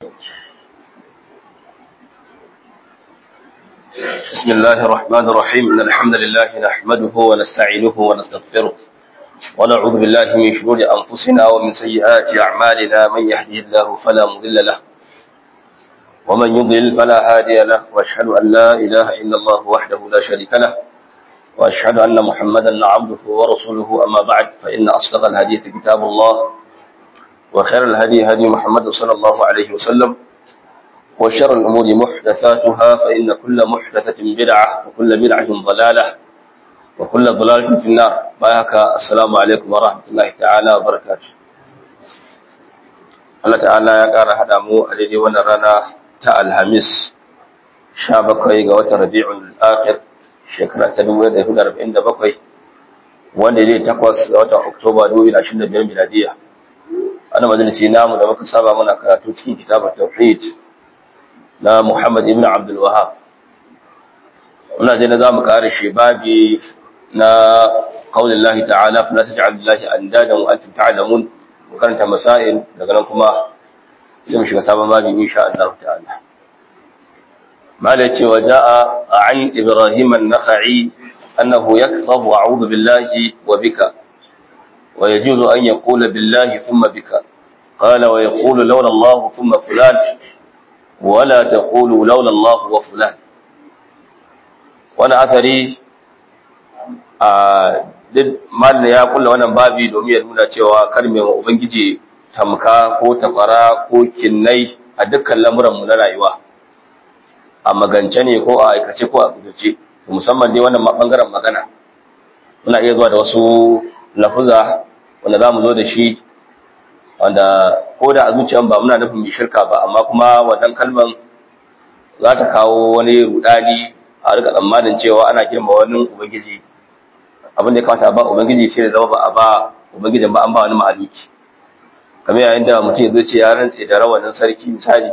بسم الله الرحمن الرحيم إن الحمد لله نحمده ونستعينه ونستغفره ونعوذ بالله من شرور أنفسنا ومن سيئات أعمالنا من يهدي الله فلا مضل له ومن يضلل فلا هادي له وأشهد أن لا إله إلا الله وحده لا شريك له وأشهد أن محمدا عبده ورسوله أما بعد فإن أصدق الحديث كتاب الله وخير الهدي هدي محمد صلى الله عليه وسلم وشر الأمور محدثاتها فإن كل محدثة بدعة وكل بدعة ضلالة وكل ضلالة في النار بايك السلام عليكم ورحمة الله تعالى وبركاته Allah ta'ala ya ƙara haɗa mu a daidai wannan rana ta Alhamis sha bakwai ga watan Rabi'ul Akhir shekara ta dubu da hudu arba'in da bakwai wanda ya takwas ga watan Oktoba dubu da ashirin da biyar miladiya. Ana majalisi namu da muka saba muna karatu cikin kitabar Tauhid na Muhammad ibn Abdul Wahab. Muna je na za mu kare shi babi na qaulin Allah ta'ala fa la taj'al lillahi andadan wa antum ta'lamun mu karanta masail daga nan kuma sai mu shiga sabon babi insha Allah ta'ala. Mala ce wa ja'a an Ibrahim an-Nakhai annahu yaktabu a'udhu billahi wa bika wa yajuzu an yaqula billahi thumma bika قال ويقول لولا الله ثم فلان ولا تقولوا لولا الله وفلان wani athari a duk malin ya kulla wannan babi domin ya nuna cewa kar mai wa ubangiji tamka ko tafara ko kinnai a dukkan lamuranmu na rayuwa a magance ne ko a aikace ko a kudurce musamman dai wannan bangaren magana muna iya zuwa da wasu lafuza wanda za mu zo da shi wanda ko da a zuciyan ba muna nufin mai shirka ba amma kuma wannan kalman za ta kawo wani rudani a rika tsammanin cewa ana girma wani ubangiji abin da ya kamata ba ubangiji sai da zama ba a ba ubangijin ba an ba wani mahaluki kamar yayin da mutum ya zo ce ya rantse da rawanin sarki misali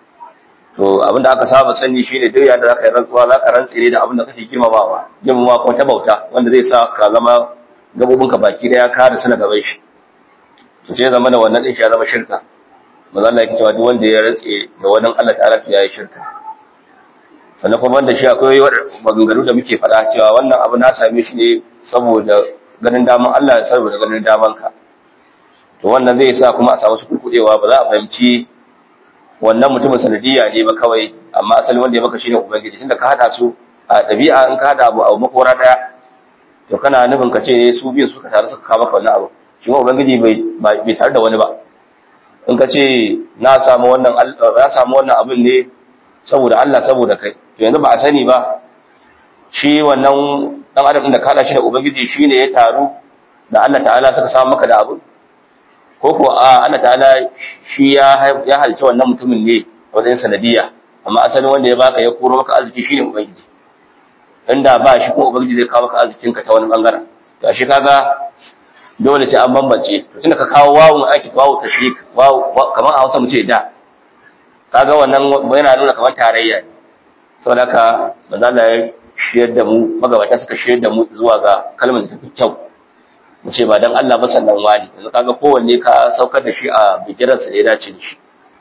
to abin da aka saba sani shine duk yayin da zaka yi rantsuwa zaka rantse ne da abin da kake girmamawa girmamawa kuma ta bauta wanda zai sa ka zama gabobinka baki daya ka da sana gaban shi to sai zama da wannan din shi ya zama shirka manzo Allah yake cewa duk wanda ya rantse da wannan Allah ta'ala to yayi shirka sannan kuma wanda shi akwai maganganu da muke faɗa cewa wannan abu na same shi ne saboda ganin daman Allah ya saboda ganin daman ka to wannan zai sa kuma a samu su kurkudewa ba za a fahimci wannan mutumin sanadiyya ne ba kawai amma asali wanda ya maka shine ubangiji tunda ka hada su a ɗabi'a in ka hada abu abu makora daya to kana nufin ka ce ne su biyu suka tare suka kawo maka wannan abu shi ma ubangiji bai tare da wani ba in ka ce na samu wannan na samu wannan abin ne saboda Allah saboda kai to yanzu ba a sani ba shi wannan dan adam da kada shi da ubangiji shine ya taru da Allah ta'ala suka samu maka da abu ko ko a Allah ta'ala shi ya ya halce wannan mutumin ne wajen sanadiya amma asalin wanda ya baka ya koro maka arziki shine ubangiji inda ba shi ko ubangiji zai kawo maka arzikinka ta wani bangaren to shi kaga dole sai an bambance to tunda ka kawo wawun aiki wawu tashrik wawu kamar a Hausa mu ce da kaga wannan yana nuna kamar tarayya ne saboda haka manzo Allah ya shiyar da mu magabata suka shiyar da mu zuwa ga kalmar da kyau mu ce ba dan Allah ba sannan wani yanzu kaga kowanne ka saukar da shi a bigiran sa da ya dace da shi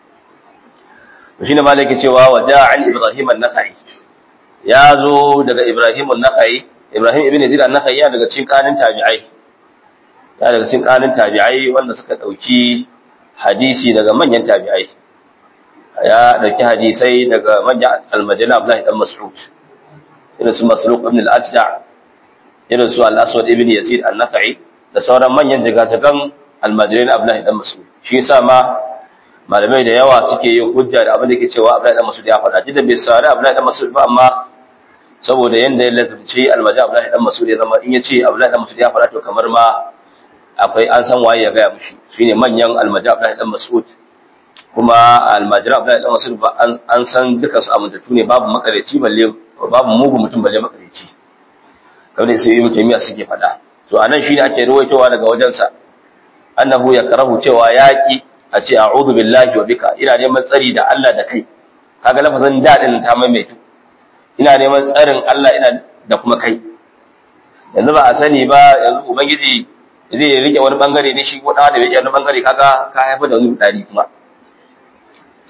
to shine malaki cewa waja an ibrahim an-nakhai ya zo daga ibrahim an-nakhai ibrahim ibn yazid an-nakhai ya daga cikin kanin tabi'ai ya daga cikin kanin tabi'ai wanda suka dauki hadisi daga manyan tabi'ai ya dauki hadisai daga manyan almadina Abdullahi dan Mas'ud irin su Masruq ibn al-Ajda irin su al-Aswad ibn Yazid an-Nafi da sauran manyan jigajigan almajirin Abdullahi dan Mas'ud shi yasa ma malamai da yawa suke yin hujja da abin da yake cewa Abdullahi dan Mas'ud ya faɗa jidan bai sare Abdullahi dan Mas'ud ba amma saboda yanda ya lazumci almajin Abdullahi dan Mas'ud ya zama in yace Abdullahi dan Mas'ud ya faɗa to kamar ma akwai an san waye ya gaya mushi shine manyan almajin Abdullahi dan Mas'ud kuma almajira Abdullahi dan Mas'ud ba an san duka su amintattu ne babu makareci balle babu mugu mutum balle makareci kamar sai Ibn Taymiyyah suke faɗa to anan shine ake ruwaitowa daga wajensa annahu yakrahu cewa yaki a ce a'udhu billahi wa bika ina neman tsari da Allah da kai kaga lafazin dadin ta maimaitu ina neman tsarin Allah ina da kuma kai yanzu ba a sani ba yanzu ubangiji zai rike wani bangare ne shi ko da rike wani bangare kaga ka haifar da wani dadi kuma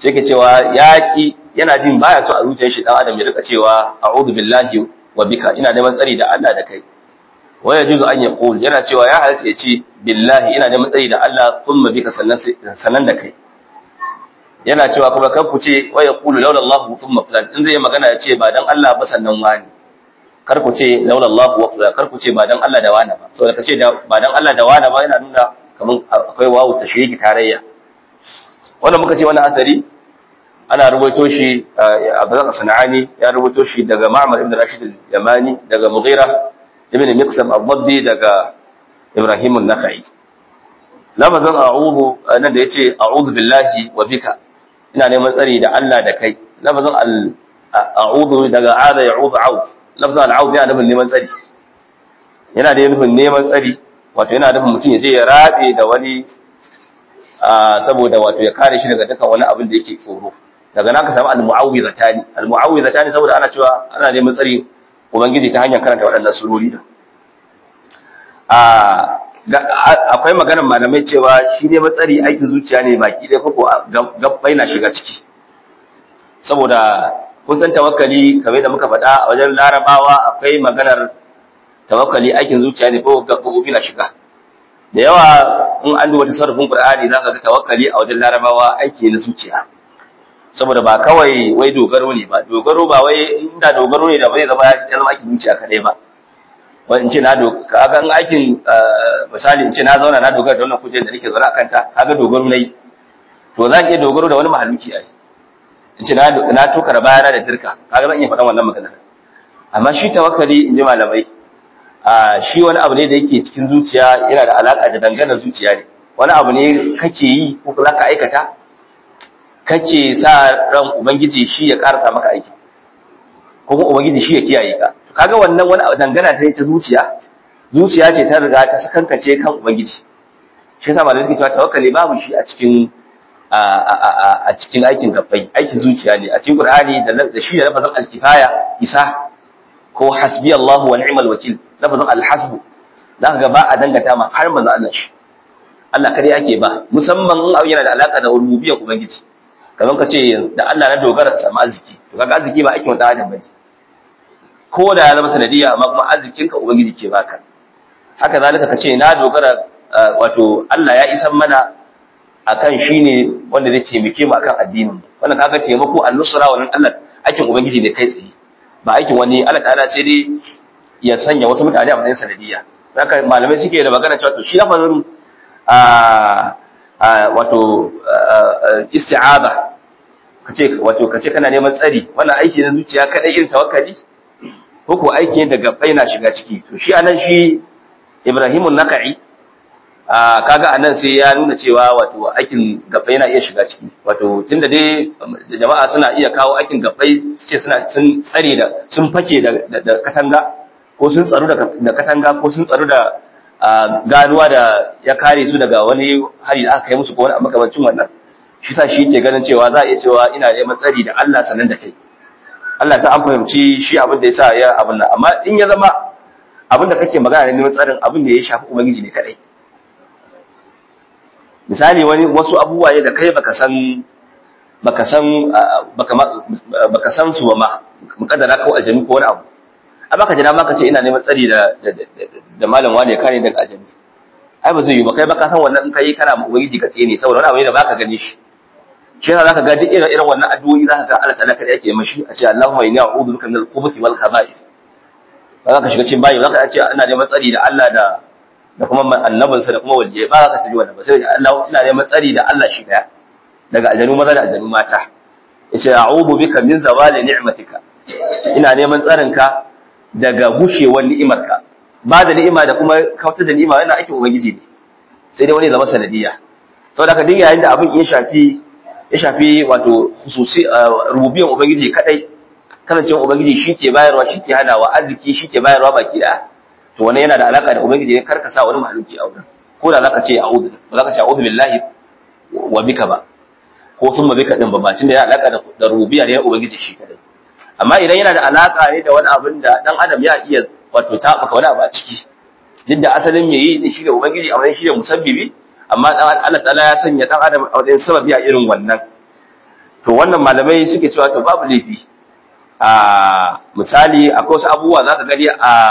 sai ke cewa yaki yana jin baya so a zuciyar shi dan adam ya rika cewa a'udhu billahi wa bika ina neman tsari da Allah da kai wa yajuzu an yaqul yana cewa ya halatta ya ce billahi ina neman tsari da Allah thumma bika sannan sannan da kai yana cewa kuma kan ku ce wa yaqulu laula Allah thumma fulan in zai magana ya ce ba dan Allah ba sannan wani kar ku ce laula Allah wa fulan kar ku ce ba dan Allah da wani ba saboda kace ba dan Allah da wani ba yana nuna kaman akwai wawu tashriki tarayya wanda muka ce wannan asari ana rubuto shi a bazan sana'ani ya rubuto shi daga Ma'mar ibn Rashid al-Yamani daga Mughira ibn Miqsam al-Dabbi daga Ibrahim an-Nakhai lafazan a'udhu nan da yace a'udhu billahi wa bika ina neman tsari da Allah da kai lafazan a'udhu daga ada ya'udhu a'udhu lafazan al'udhu yana nufin neman tsari yana da nufin neman tsari wato yana nufin mutum ya je ya rabe da wani saboda wato ya kare shi daga dukkan wani abin da yake tsoro daga nan ka samu al-mu'awwizatani al-mu'awwizatani saboda ana cewa ana neman tsari ubangiji ta hanyar karanta waɗannan surori da akwai maganar malamai cewa shi ne matsari aikin zuciya ne baki ɗaya koko gabbai na shiga ciki saboda kun san tawakkali kamar da muka faɗa a wajen larabawa akwai maganar tawakkali aikin zuciya ne ko gabbobi na shiga da yawa in an duba tasarrufin qur'ani zaka ga tawakkali a wajen larabawa aiki na zuciya saboda ba kawai wai dogaro ne ba dogaro ba wai inda dogaro ne da bai zama ya zama aikin zuciya kadai ba wani in ce na kaga in aikin misali in ce na zauna na dogara da wannan kujerar da nake zaune a kanta kaga dogaro nayi to zan iya dogaro da wani mahaluki ai in ce na tokara bayana da dirka kaga zan iya faɗan wannan magana amma shi tawakkali in ji malamai a shi wani abu ne da yake cikin zuciya yana da alaka da dangana zuciya ne wani abu ne kake yi ko za ka aikata kake sa ran ubangiji shi ya karasa maka aiki ko kuma ubangiji shi ya kiyaye ka kaga wannan wani dangana ta ta zuciya zuciya ce ta riga ta sakankace kan ubangiji shi yasa malamai suke cewa tawakkali babu shi a cikin a cikin aikin gabbai aikin zuciya ne a cikin qur'ani da shi da lafazin al-kifaya isa ko hasbi Allahu wa ni'mal wakil lafazin al-hasbu zaka ga ba a dangata ma har manzo Allah shi Allah kare ake ba musamman in abu yana da alaka da rububiyyar ubangiji kamar ka ce da Allah na dogara samu arziki to kaga arziki ba aikin wata adam bane ko da ya zama sanadiyya amma kuma arzikin ka ubangiji ke baka haka zalika ka ce na dogara wato Allah ya isan mana akan shine wanda zai taimake mu akan addinin mu wannan kaga taimako an-nusra wannan Allah aikin ubangiji ne kai tsaye ba aikin wani Allah ta'ala sai dai ya sanya wasu mutane a matsayin sanadiyya haka malamai suke da magana cewa to shi lafazin a wato isti'aza kace wato kace kana neman tsari wannan aiki na zuciya kadai irin tawakkali ko ko aiki ne daga baina shiga ciki to shi anan shi Ibrahim an-Naqi kaga anan sai ya nuna cewa wato aikin gabbai na iya shiga ciki wato tunda dai jama'a suna iya kawo aikin gabbai su ce suna sun tsare da sun fake da katanga ko sun tsaro da katanga ko sun tsaro da ganuwa da ya kare su daga wani hari da aka kai musu ko wani makamancin wannan shi sa shi ke ganin cewa za a iya cewa ina neman tsari da Allah sanan da kai Allah sa an fahimci shi abin da yasa ya abin nan amma in ya zama abin da kake magana ne neman tsarin abin da ya shafi ubangiji ne kadai misali wani wasu abubuwa ne da kai baka san baka san baka baka san su ba ma mukaddara ko aljami ko wani abu amma ka jira ma ka ce ina neman tsari da da malam wani ya kare daga aljami ai ba zai yi ba kai baka san wannan in kai kana ubangiji ka tsene saboda wani abu ne da baka gani shi shi yasa zaka ga duk irin irin wannan addu'o'i zaka ga Allah ta'ala kada yake mashi a ce Allahumma inni a'udhu bika min al-khubuthi wal khaba'ith ba za ka shiga cikin bayi zaka ce ina neman tsari da Allah da da kuma annabinsa da kuma waliyai ba za ka tafi wannan ba sai Allah ina neman tsari da Allah shi daya daga aljanu maza da aljanu mata yace a'udhu bika min zawali ni'matika ina neman tsarin ka daga gushewar ni'imarka ba da ni'ima da kuma kautar da ni'ima yana aikin ubangiji ne sai dai wani zama sanadiyya saboda ka dinga yayin da abin ya shafi ya shafi wato hususi rububiyar ubangiji kadai kasancewar ubangiji shi ke bayarwa shi ke hadawa arziki shi ke bayarwa baki daya to wannan yana da alaka da ubangiji ne karka sa wani mahaluki a wurin ko da zaka ce a'udhu ba zaka ce a'udhu billahi wa bika ba ko sun ma bika din ba bacin da ya alaka da rububiyya ne na ubangiji shi kadai amma idan yana da alaka ne da wani abin da dan adam ya iya wato tabaka wani abu a ciki duk da asalin me yi ne shi da ubangiji a wani shi da musabbibi amma dan Allah ta'ala ya sanya dan adam a wajen sababi a irin wannan to wannan malamai suke cewa to babu laifi a misali akwai wasu abubuwa za ka gani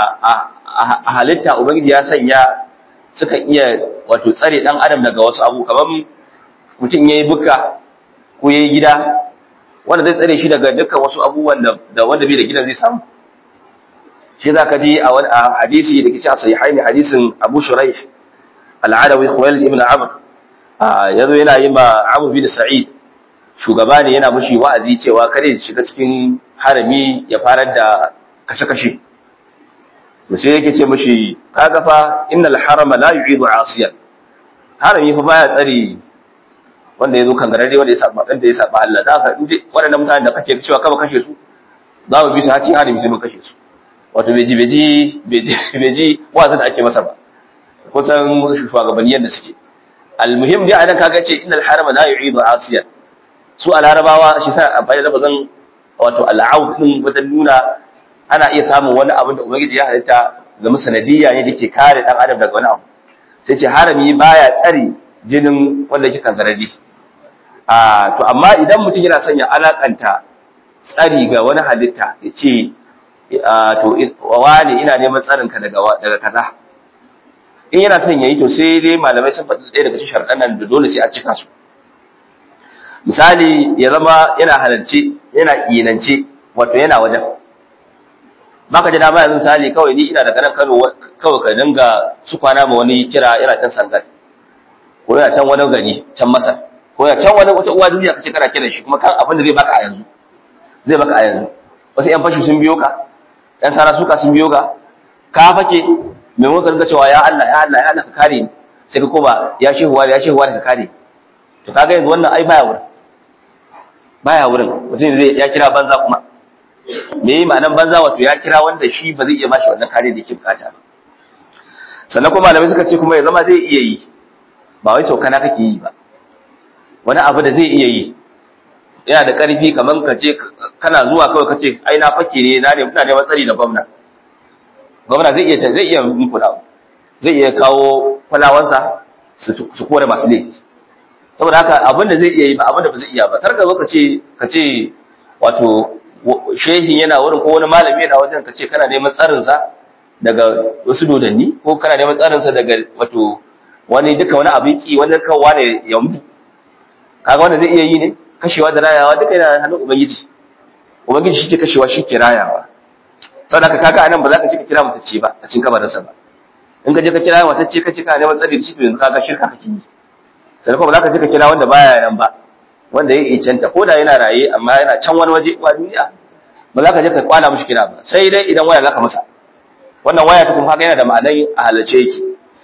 a halitta ubangiji ya sanya suka iya wato tsare dan adam daga wasu abu kamar mutum ya yi buka ko ya yi gida wanda zai tsare shi daga dukkan wasu abubuwan da wanda bai da gidan zai samu shi za ka ji a wani hadisi da ke ci a sahihai ne hadisin abu shurai al'adawi khuwail ibn amr ya zo yana yi ma amr bin sa'id shugaba ne yana mushi wa'azi cewa kare ya shiga cikin harami ya farar da kashe-kashe to sai yake ce mushi kaga fa innal harama la yu'idu asiyan harami fa baya tsare wanda ya zo kangararre wanda ya saba wanda ya saba Allah da ka inda waɗannan mutanen da kake cewa kaba kashe su za mu bi su hacin harami sai mun kashe su wato beji beji beji beji wazin da ake masa ba kusan shugabanni yadda suke almuhim dai anan kaga ce innal harama la yu'idu asiyan su a larabawa shi sa amfani da lafazin wato al'aud din wajen nuna ana iya samun wani abin da ubangiji ya halitta zama sanadiyya ne da ke kare dan adam daga wani abu sai ce harami baya tsare jinin wanda yake kankararri a to amma idan mutum yana son ya alakanta tsari ga wani halitta ya ce to wani ina neman tsarinka daga daga kaza in yana son yayi to sai dai malamai sun faɗi ɗaya daga cikin sharɗan nan da dole sai a cika su misali ya zama yana halarci yana inance wato yana wajen baka ji dama yanzu misali kawai ni ina daga nan Kano kawai ka dinga su kwana ma wani kira yana can sangal ko yana can wani gari can Masar ko yana can wani wata uwa duniya kace kana kiran shi kuma kan abin da zai baka a yanzu zai baka a yanzu wasu yan fashi sun biyo ka yan sara suka sun biyo ka ka fake maimakon ka dinga cewa ya Allah ya Allah ya Allah ka kare ni sai ka koma ya shehuwa ya shehuwa ka kare to kaga yanzu wannan ai baya wurin baya wurin mutum zai ya kira banza kuma me yi ma'anan banza wato ya kira wanda shi ba zai iya bashi wannan kare da yake bukata ba sannan kuma malamai suka ce kuma ya zama zai iya yi ba wai saukana kake yi ba wani abu da zai iya yi yana da ƙarfi kamar ka ce kana zuwa kawai ka ce ai na fake ne na ne muna neman tsari da gwamna gwamna zai iya zai iya muku da zai iya kawo kwalawansa su kore masu laifi saboda haka abin da zai iya yi ba abin da ba zai iya ba kar ka zo ka ce ka ce wato shehin yana wurin ko wani malami yana wajen ka ce kana neman tsarinsa daga wasu dodanni ko kana neman tsarinsa daga wato wani duka wani abin ki wani kawwa ne ya mutu kaga wanda zai iya yi ne kashewa da rayawa duka yana hannun ubangiji ubangiji shi ke kashewa shi ke rayawa saboda haka kaga anan ba za ka ce ka kira mutacce ba a cikin kabarinsa ba in ka je ka kira mutacce ka ce kana neman tsari da shi to yanzu kaga shirka kake yi sai kuma ba za ka je ka kira wanda baya nan ba wanda ya icenta ko da yana raye amma yana can wani waje ba duniya ba za ka je ka kwana mishi kira ba sai dai idan waya za ka masa wannan waya ta kuma haka yana da ma'anai a halarce yake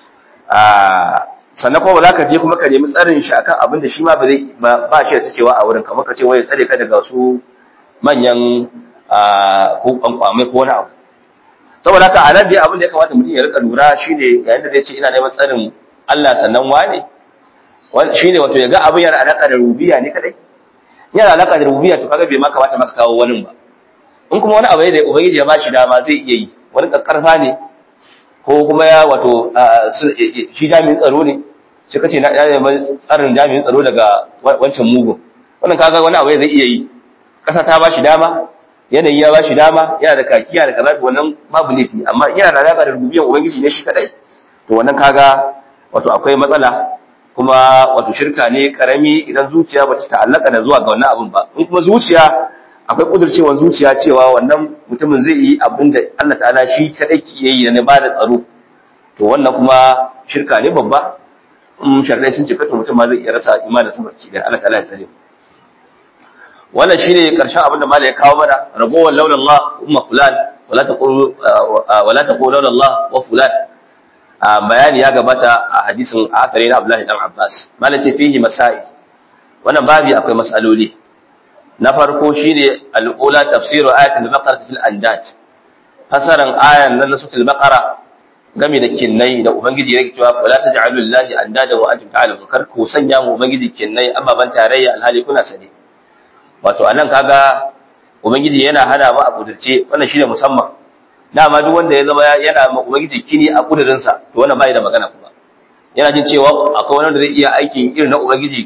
sannan kuma ba za ka je kuma ka nemi tsarin shi akan abin da shi ma ba zai ba shi da cewa a wurin kamar ka ce waya tsare ka daga su manyan ko kwankwamai ko wani abu saboda haka a nan dai abin da ya kamata mutum ya rika lura shine yayin da zai ce ina neman tsarin Allah sannan wane shi ne wato ya ga abin yana alaƙa da rubiya ne kadai yana alaƙa da rubiya to kaga bai ma kamata maka kawo wani ba in kuma wani abu ne da ubangiji ya ba shi dama zai iya yi wani kakkarfa ne ko kuma ya wato shi jami'in tsaro ne sai kace na ya tsarin jami'in tsaro daga wancan mugun wannan kaga wani abu zai iya yi kasa ta ba shi dama yanayi ya ba shi dama yana da kakiya da kaza wannan babu laifi amma yana da alaƙa da rubiyan ubangiji ne shi kadai to wannan kaga wato akwai matsala kuma wato shirka ne karami idan zuciya ba ta ta'allaka da zuwa ga wannan abin ba in kuma zuciya akwai kudurcewar zuciya cewa wannan mutumin zai yi abin da Allah ta'ala shi kadai ke yi na ba da tsaro to wannan kuma shirka ne babba in sharrai sun ce kato mutum ma zai iya rasa imanin sa barki da Allah ta'ala ya tsare wannan shine karshen abin da malai ya kawo mana rabowar laulan Allah umma fulan wala taqulu wala taqulu laulan Allah wa fulan bayani ya gabata a hadisin a asari na Abdullahi dan Abbas malam ce fihi masail wannan babi akwai masaloli na farko shine al-ula tafsiru ayatul baqara fil andad fasaran ayan nan na suratul baqara game da kinnai da ubangiji yake cewa wala taj'alu lillahi andada wa antum ta'lamun kar ku sanya mu ubangiji kinnai ababan tarayya alhali kuna sane wato anan kaga ubangiji yana hana mu a kudurce wannan shine musamman dama duk wanda ya zama yana ma ubangiji kini a kudurinsa to wannan bai da magana kuma yana jin cewa akwai wani wanda zai iya aikin irin na ubangiji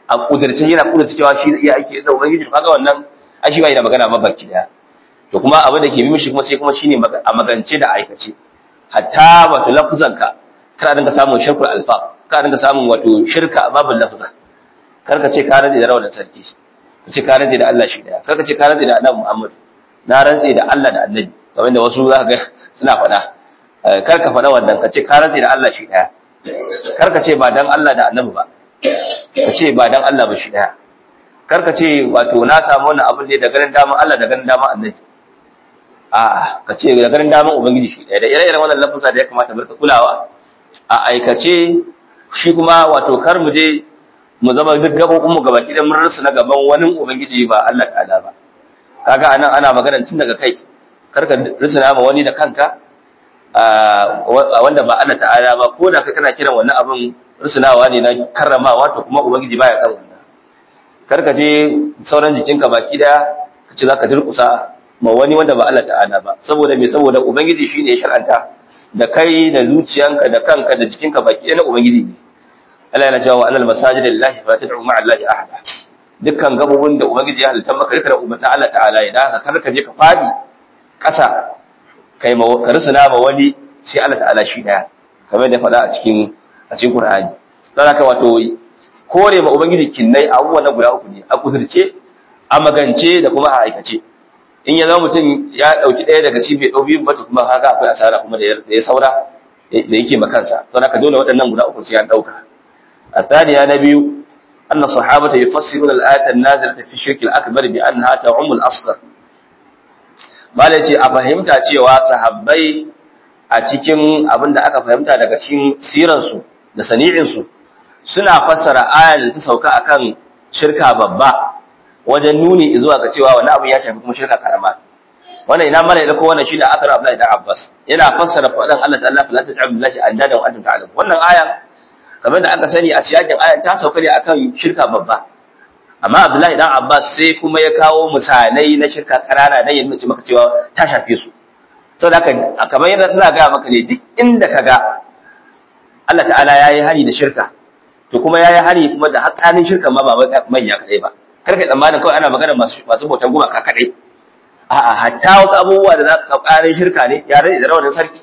a kudirce yana kudirce cewa shi iya aiki da ubangiji kaga wannan ai shi bai da magana ba baki daya to kuma abin da ke bi mishi kuma sai kuma shine a magance da aikace hatta wato lafuzanka kana dinga samun shirkul alfa kana dinga samun wato shirka a babin lafuzan kar ka ce ka rantse da rawanin sarki ka ce ka rantse da Allah shi daya kar ka ce ka rantse da Annabi Muhammad na rantse da Allah da Annabi kamar da wasu za ka ga suna faɗa kar ka faɗa wannan ka ce ka rantse da Allah shi daya kar ka ce ba dan Allah da Annabi ba ka ce ba dan Allah ba shi daya kar ka ce wato na samu wannan abin ne da ganin daman Allah da ganin daman Annabi a ka ce da ganin daman Ubangiji shi daya da ire-iren wannan lafusa da ya kamata mu rika kulawa a aikace shi kuma wato kar mu je mu zama duk gabobin mu gabaki da mun rusu na gaban wani ubangiji ba Allah ta'ala ba kaga anan ana magana tun daga kai karka rusuna ma wani da kanka wanda ba Allah ta'ala ba ko da kai kana kiran wannan abin rusunawa ne na karramawa to kuma ubangiji baya son wannan karka je sauran jikinka baki daya ka ce zaka durkusa ma wani wanda ba Allah ta'ala ba saboda me saboda ubangiji shine ya shar'anta da kai da zuciyanka da kanka da jikinka baki daya na ubangiji ne Allah yana cewa annal masajida lillahi fa tad'u ma'a allahi ahada dukkan gabobin da ubangiji ya halitta maka rika da umarnin Allah ta'ala ya da kar ka je ka fadi kasa kai ma ka rusuna ma wani sai Allah ta'ala shi daya kamar da faɗa a cikin a cikin Qur'ani dan haka wato kore ma ubangiji kinnai abubuwan na guda uku ne a kudurce a magance da kuma a aikace in ya zama mutum ya dauki ɗaya daga cikin bai dau biyu ba kuma haka akwai asara kuma da ya saura da yake makansa don haka dole waɗannan guda uku sai an dauka الثانية نبي أن الصحابة يفسرون الآية النازلة في الشرك الأكبر بأنها تعم الأصغر ما لتي أفهمت cewa sahabbai a cikin abin da aka fahimta daga cikin siransu da sani'insu suna fassara ayar da ta sauka akan shirka babba wajen nuni zuwa ga cewa wani abu ya shafi kuma shirka karama wannan ina mana da ko wannan shine akar Abdullahi da Abbas yana fassara faɗan Allah ta'ala fa la taj'al billahi andadan wa antum ta'lamun wannan aya kamar da aka sani a siyakin ayan ta sauka ne akan shirka babba amma Abdullahi dan Abbas sai kuma ya kawo misalai na shirka karana dan ya nuna maka cewa ta shafe su saboda haka kamar yadda tana ga maka ne duk inda kaga Allah ta'ala yayi hani da shirka to kuma yayi hani kuma da hakkanin shirka ma ba manya kadai ba karka tsammanin kawai ana magana masu masu bautan gumaka kadai a'a hatta wasu abubuwa da za ka ƙarin shirka ne ya rage da rawanin sarki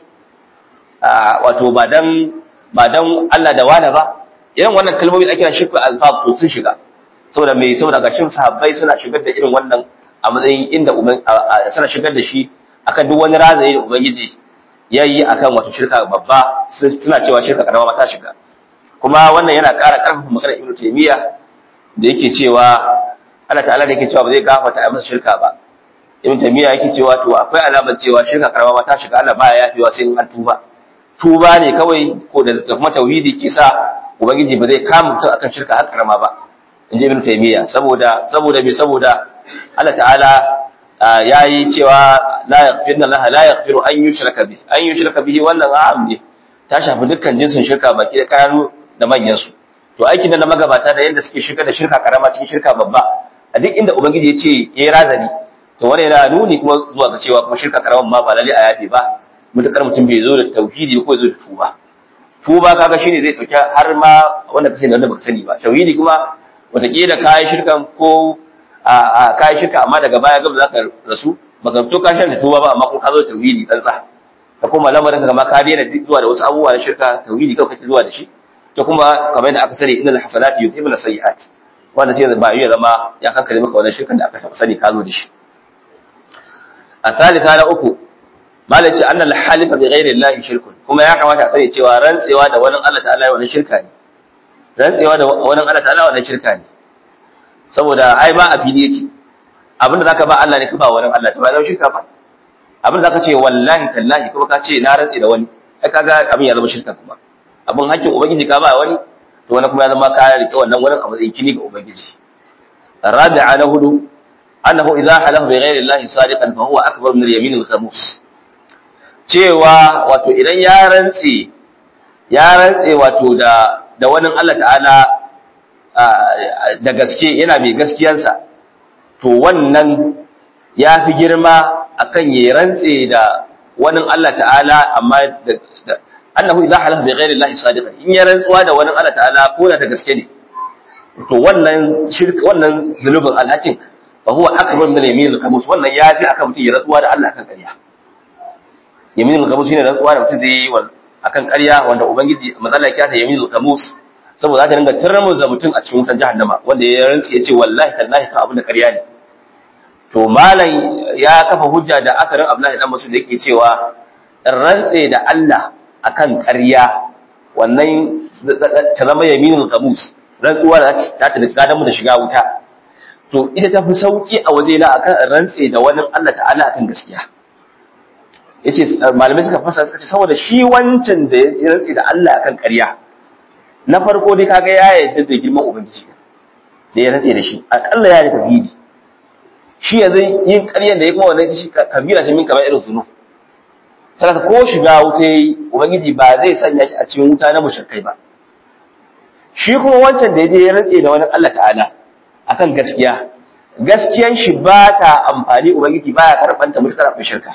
wato ba dan ba dan Allah da wala ba irin wannan kalmomi da ake shirku alfab to sun shiga saboda mai saboda gashin sahabbai suna shigar da irin wannan a matsayin inda suna shigar da shi akan duk wani razayi da ubangiji yayi akan wato shirka babba suna cewa shirka karama ta shiga kuma wannan yana ƙara ƙarfafa maganar Ibn Taymiyyah da yake cewa Allah ta'ala da yake cewa ba zai gafarta a masa shirka ba Ibn Taymiyyah yake cewa to akwai alamar cewa shirka karama ta shiga Allah baya yafewa sai an tuba tuba ne kawai ko da kuma tauhidi ke sa ubangiji ba zai kama mutum akan shirka har karama ba in ji ibn taymiya saboda saboda me saboda Allah ta'ala yayi cewa la yaghfiru Allah la yaghfiru an yushraka bihi an yushraka bihi wannan am ne ta shafi dukkan jinsin shirka baki da kanu da manyan su to aikin da na magabata da yanda suke shirka da shirka karama cikin shirka babba a duk inda ubangiji ya ce yayi razani to wannan yana nuni kuma zuwa ga cewa kuma shirka karama ma ba lalle a yafe ba mutakar mutum bai zo da tauhidi ko zo da tuba tuba kaga shine zai dauki har ma wanda ka sani wanda baka sani ba tauhidi kuma wataƙila kayan shirkan ko a kayan shirka amma daga baya gaba zaka rasu baka fito ka shirka tuba ba amma kuma ka zo da tauhidi dan sa ka kuma lamarin ka kama ka daina zuwa da wasu abubuwa na shirka tauhidi kawai kake zuwa da shi to kuma kamar yadda aka sani innal hasanati yudhibuna sayyi'at wanda sai ba ya zama ya kankare maka wannan shirkan da aka sani ka zo da shi a thalitha na uku malaci annal halifa bi ghairi llahi shirkun kuma ya kamata a sani cewa rantsewa da wani Allah ta'ala wannan shirka ne rantsewa da wani Allah ta'ala wannan shirka ne saboda ai ma a fili yake abinda zaka ba Allah ne ka ba wani Allah ta ba zama shirka ba abinda zaka ce wallahi tallahi kuma ka ce na rantse da wani ai kaga abin ya zama shirka kuma abin hakkin ubangiji ka ba wani to wani kuma ya zama ka rike wannan wani a matsayin kini ga ubangiji rabi'a na hudu annahu idza halafa bi ghairi llahi sadiqan fa huwa akbar min al-yamin al-khamus cewa wato idan ya rantse ya rantse wato da da wani Allah ta'ala da gaske yana mai gaskiyansa to wannan ya fi girma akan ya rantse da wani Allah ta'ala amma annahu idza halafa bi ghairi llahi sadiqan in ya rantsuwa da wani Allah ta'ala ko da ta gaske ne to wannan shirka wannan zulubin alhakin fa huwa akbar min yamin al-khamus wannan ya fi akan mutum ya rantsuwa da Allah akan ƙarya yamin al-khamus shine rantsuwa da mutum zai yi akan ƙarya wanda ubangiji matsala ya ta yamin al-khamus saboda za ta dinga tarmuza mutum a cikin wutan jahannama wanda ya rantsi ya ce wallahi tallahi ka abin da ƙarya ne to malam ya kafa hujja da akarin Abdullahi dan Mas'ud yake cewa rantse da Allah akan ƙarya wannan ta zama yaminul qamus rantsuwa da ta ta da mu da shiga wuta to ita ta fi sauki a waje na akan rantse da wani Allah ta'ala akan gaskiya yace malamai suka fasa suka ce saboda shi wancan da ya rantse da Allah akan ƙarya na farko dai kaga ya yarda da girman ubangiji da ya rantse da shi akalla ya yi tauhidi shi yanzu yin ƙaryan da ya kuma wannan shi kabira shi min kamar irin zunu saboda ko shiga wuta yayi ubangiji ba zai sanya shi a cikin wuta na mushrikai ba shi kuma wancan da yaje ya rantse da wani Allah ta'ala akan gaskiya gaskiyan shi ba ta amfani ubangiji baya karban ta mutakar abin shirka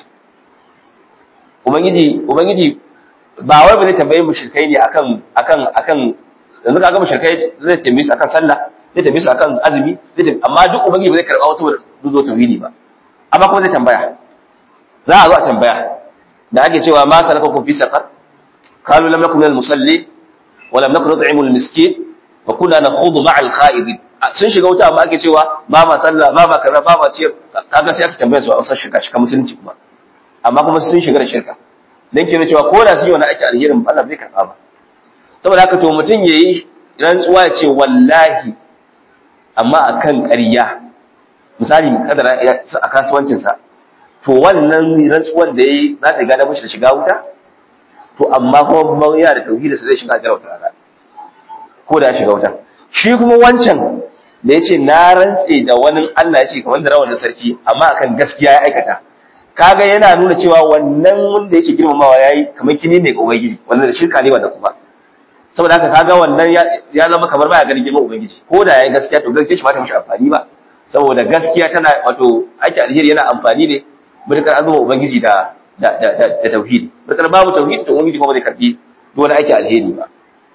ubangiji ubangiji ba wai ba zai tambaye mushrikai ne akan akan akan yanzu kaga mushrikai zai tambaye su akan sallah zai tambaye su akan azumi zai amma duk ubangiji ba zai karba wasu duzo tauhidi ba amma kuma zai tambaya za a zo a tambaya da ake cewa ma salakakum fi saqar qalu lam nakum minal musalli wa lam nakun nut'imu al miskin wa kunna nakhudu ma'a al kha'idin sun shiga wuta amma ake cewa ba ma sallah ba ma kaza ba ma ciyar kaga sai aka tambaya su a wasan shirka shirka musulunci kuma amma kuma sun shiga da shirka dan kina cewa ko da su yi wani ake alherin Allah zai karba ba saboda haka to mutum yayi rantsuwa ya ce wallahi amma akan ƙarya misali kadara a kasuwancinsa to wannan rantsuwan da yayi za ta gada mishi da shiga wuta to amma kuma yana da tauhidi sai zai shiga jarauta rana ko da ya shiga wuta shi kuma wancan da yace na rantse da wani Allah yace kamar da rawanin sarki amma akan gaskiya ya aikata kaga yana nuna cewa wannan wanda yake girmamawa yayi kamar kini ne ga ubangiji wannan da shirka ne wanda kuma saboda haka kaga wannan ya zama kamar baya ganin girman ubangiji ko da yayi gaskiya to gaskiya shi ba ta mishi amfani ba saboda gaskiya tana wato aiki alheri yana amfani ne mutakar an zama ubangiji da da da da tauhidi mutakar babu tauhidi to ubangiji kuma zai karbi duk wani aiki alheri ba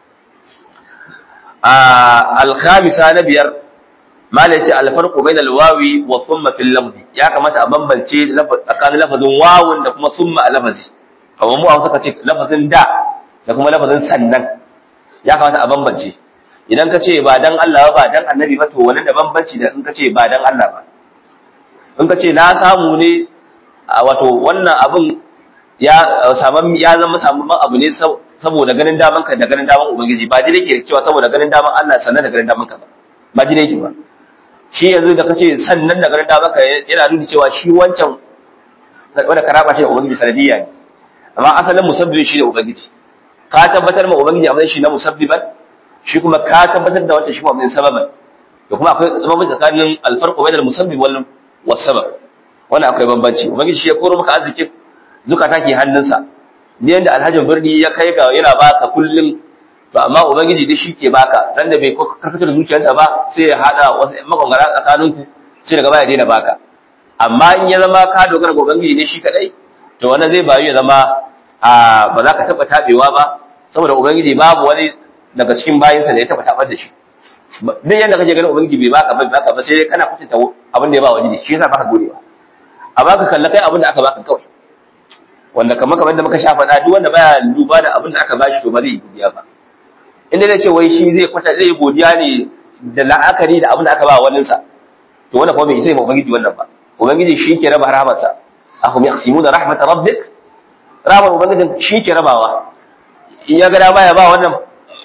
a al-khamisa na biyar mala yace al-farqu bayna al-wawi wa thumma fil lafzi ya kamata a bambance tsakanin lafazin wawun da kuma thumma a lafazi kamar mu a wasu kace lafazin da da kuma lafazin sannan ya kamata a bambance idan ka ce ba dan Allah ba dan annabi ba to wani da bambanci da in ka ce ba dan Allah ba in ka ce na samu ne wato wannan abin ya saman ya zama samun abu ne saboda ganin daman ka da ganin daman ubangiji ba dai yake cewa saboda ganin daman Allah sannan da ganin daman ka ba ba dai yake ba shi yanzu da kace sannan da ganin daman ka yana nuni cewa shi wancan wanda karaba shi da ubangiji sanadiyya ne amma asalin musabbibin shi da ubangiji ka tabbatar ma ubangiji a shi na musabbiban shi kuma ka tabbatar da wancan shi kuma sababan da kuma akwai bambanci tsakanin alfarqu bainal musabbib wal wasabab wannan akwai bambanci ubangiji shi ya koro maka arzikin zukata ke hannunsa ni yanda alhajin birni ya kai ga yana baka kullum to amma ubangiji dai shi ke baka dan da bai karkatar zuciyarsa ba sai ya hada wasu makongara tsakaninku sai daga baya daina baka amma in ya zama ka dogara ga ubangiji ne shi kadai to wannan zai bayu ya zama a ba za ka taba tabewa ba saboda ubangiji babu wani daga cikin bayinsa da ya taba tabar da shi duk yanda kake ganin ubangiji bai baka bai baka ba sai dai kana kwatanta abin da ya ba wani shi yasa baka godewa amma ka kalla kai abin da aka baka kawai wanda kamar kamar da muka sha faɗa duk wanda baya duba da abin da aka bashi to ba zai yi godiya ba inda zai ce wai shi zai kwata zai yi godiya ne da la'akari da abin da aka ba wani sa to wannan kuma bai isa ma ubangiji wannan ba ubangiji shi ke raba rahmatsa ahum yaqsimuna rahmat rabbik rahmar ubangijin shi ke rabawa in ya ga dama ya ba wannan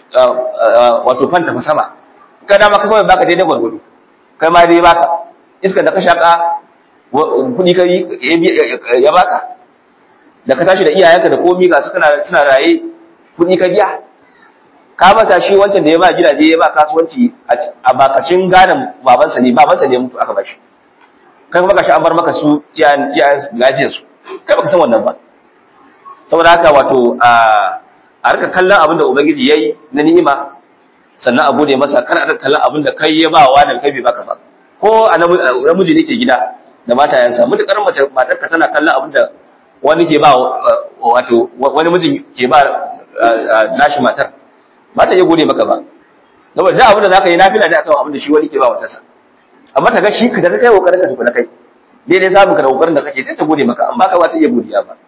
wato fanta fa sama ka dama kai kawai baka daidai gwargwado kai ma dai baka iskar da ka shaka kuɗi kai ya baka da ka tashi da iyayenka da komi ga su kana suna raye kuɗi ka biya ka mata shi wancan da ya ba gidaje ya ba kasuwanci a bakacin gadon babansa ne babansa ne mutu aka bashi kai kuma gashi an bar maka su iyayen lafiyar su kai baka san wannan ba saboda haka wato a rika kallon abin da ubangiji yayi na ni'ima sannan a gode masa kar a rika kallon abin da kai ya ba wa da kai bai baka ba ko a namiji ne ke gida da matayensa mutukar mace matarka tana kallon abin da wani ke ba wato wani mijin ke ba nashi matar ba ta iya gode maka ba saboda da abin da zaka yi nafila da akan abin da shi wani ke ba wata sa amma ta ga shi ka da kai kokarin ka tukuna kai daidai samun ka da kokarin da kake sai ta gode maka amma ka ba ta iya godiya ba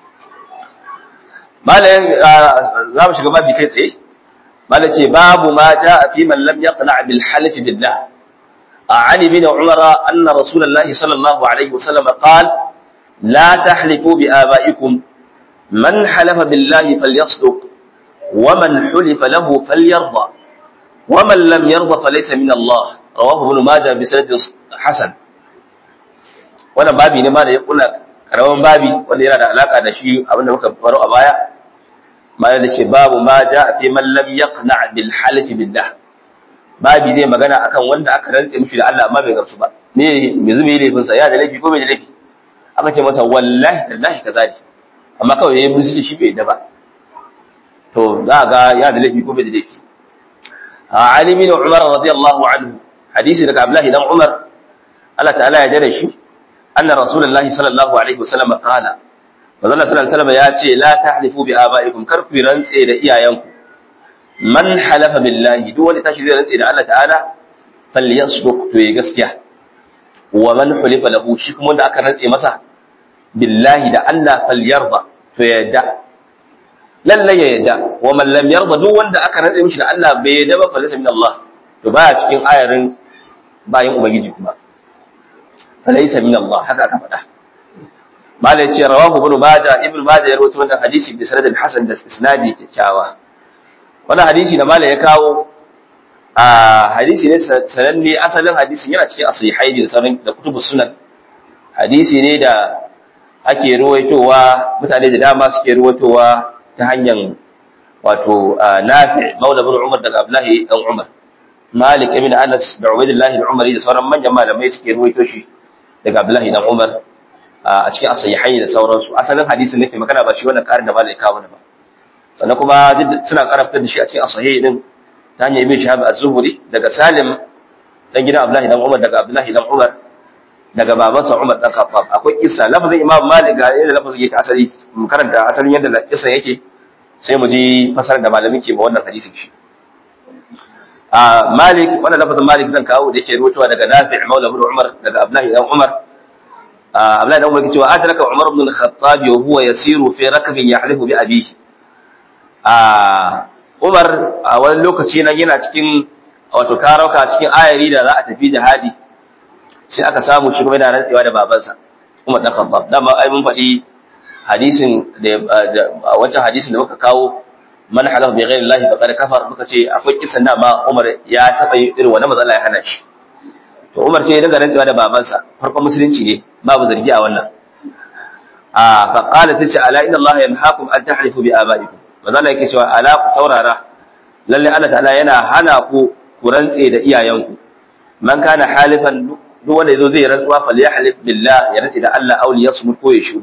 malam za mu shiga babi kai tsaye malam ce babu ma jaa fi man lam yaqna bil half billah عن ابن عمر أن رسول الله صلى الله عليه وسلم قال لا تحلفوا بآبائكم من حلف بالله فليصدق ومن حلف له فليرضى ومن لم يرضى فليس من الله رواه ابن ماجه بسند حسن wannan babi ne ma da ya kula karamin babi wanda yana da alaka da shi abinda muka faro a baya ma da ce babu ma ja fi man lam yaqna bil halfi billah babi zai magana akan wanda aka rantse mishi da Allah amma bai gamsu ba me me zube laifin sa ya da laifi ko bai da laifi aka ce masa wallahi tallahi kaza ne amma kawai yayin musu shi bai da ba to za ga ya da laifi ko bai da laifi Ali bin Umar radiyallahu anhu hadisi daga Abdullah dan Umar Allah ta'ala ya dare shi anna rasulullahi sallallahu alaihi wasallam qala manzo sallallahu alaihi wasallam ya ce la tahlifu bi abaikum kar ku rantse da iyayenku man halafa billahi duk wanda tashi zai rantse da Allah ta'ala falyasduq to yi gaskiya wa man hulifa lahu shi kuma wanda aka rantse masa billahi da Allah falyarda to ya yadda lalle ya yadda wa man lam yarda duk wanda aka rantse mishi da Allah bai yadda ba falaysa min Allah to baya cikin ayarin bayin ubangiji kuma falaysa min Allah haka aka faɗa mala yace rawahu ibn majah ibn majah ya rawaito wannan hadisi bi sanadin hasan da isnadi kyakkyawa wannan hadisi da mala ya kawo a hadisi ne sananne asalin hadisin yana cikin asihaini da sauran da kutubus sunan hadisi ne da ake ruwaitowa mutane da dama suke ruwaitowa ta hanyar wato nafi maula bin umar daga abdullahi dan umar malik ibn anas da ubaidillah da umari da sauran manyan malamai suke ruwaito shi daga abdullahi dan umar a cikin asihaini da sauransu asalin hadisin ne ke magana ba shi wannan karin da malai kawo ba sannan kuma suna karaftar da shi a cikin asahihi din ta hanyar ibn shahab az-zuhri daga salim dan gidan abdullahi dan umar daga abdullahi dan umar daga babansa umar dan khattab akwai kissa lafazin imam malik ga yadda lafazin yake asali mu karanta asalin yadda kissa yake sai mu ji fasarar da malamin ke ma wannan hadisin shi a malik wannan lafazin malik zan kawo da yake rubutuwa daga nafi' maula ibn umar daga abdullahi dan umar abdullahi dan umar yake cewa adraka umar ibn al-khattab wa huwa yasiru fi rakbin yahlifu bi abihi a Umar a wani lokaci nan yana cikin wato karauka cikin ayari da za a tafi jihadi sai aka samu shi kuma yana rantsewa da babansa Umar dan Khattab dama ai mun faɗi hadisin da wancan hadisin da muka kawo man halafa bi ghairi Allah faqad kafar muka ce akwai kisan da ma Umar ya taba yi irin wannan matsala ya hana shi to Umar sai ya dinga rantsewa da babansa farkon musulunci ne babu zargi a wannan a faqala tace ala inna Allah yanhaakum an tahlifu bi abaikum manzo Allah yake cewa ala ku saurara lalle Allah ta'ala yana hana ku ku rantse da iyayenku man kana halifan duk wanda yazo zai rantsuwa falyahlif billah ya rantse da Allah aw liyasmut ko ya shu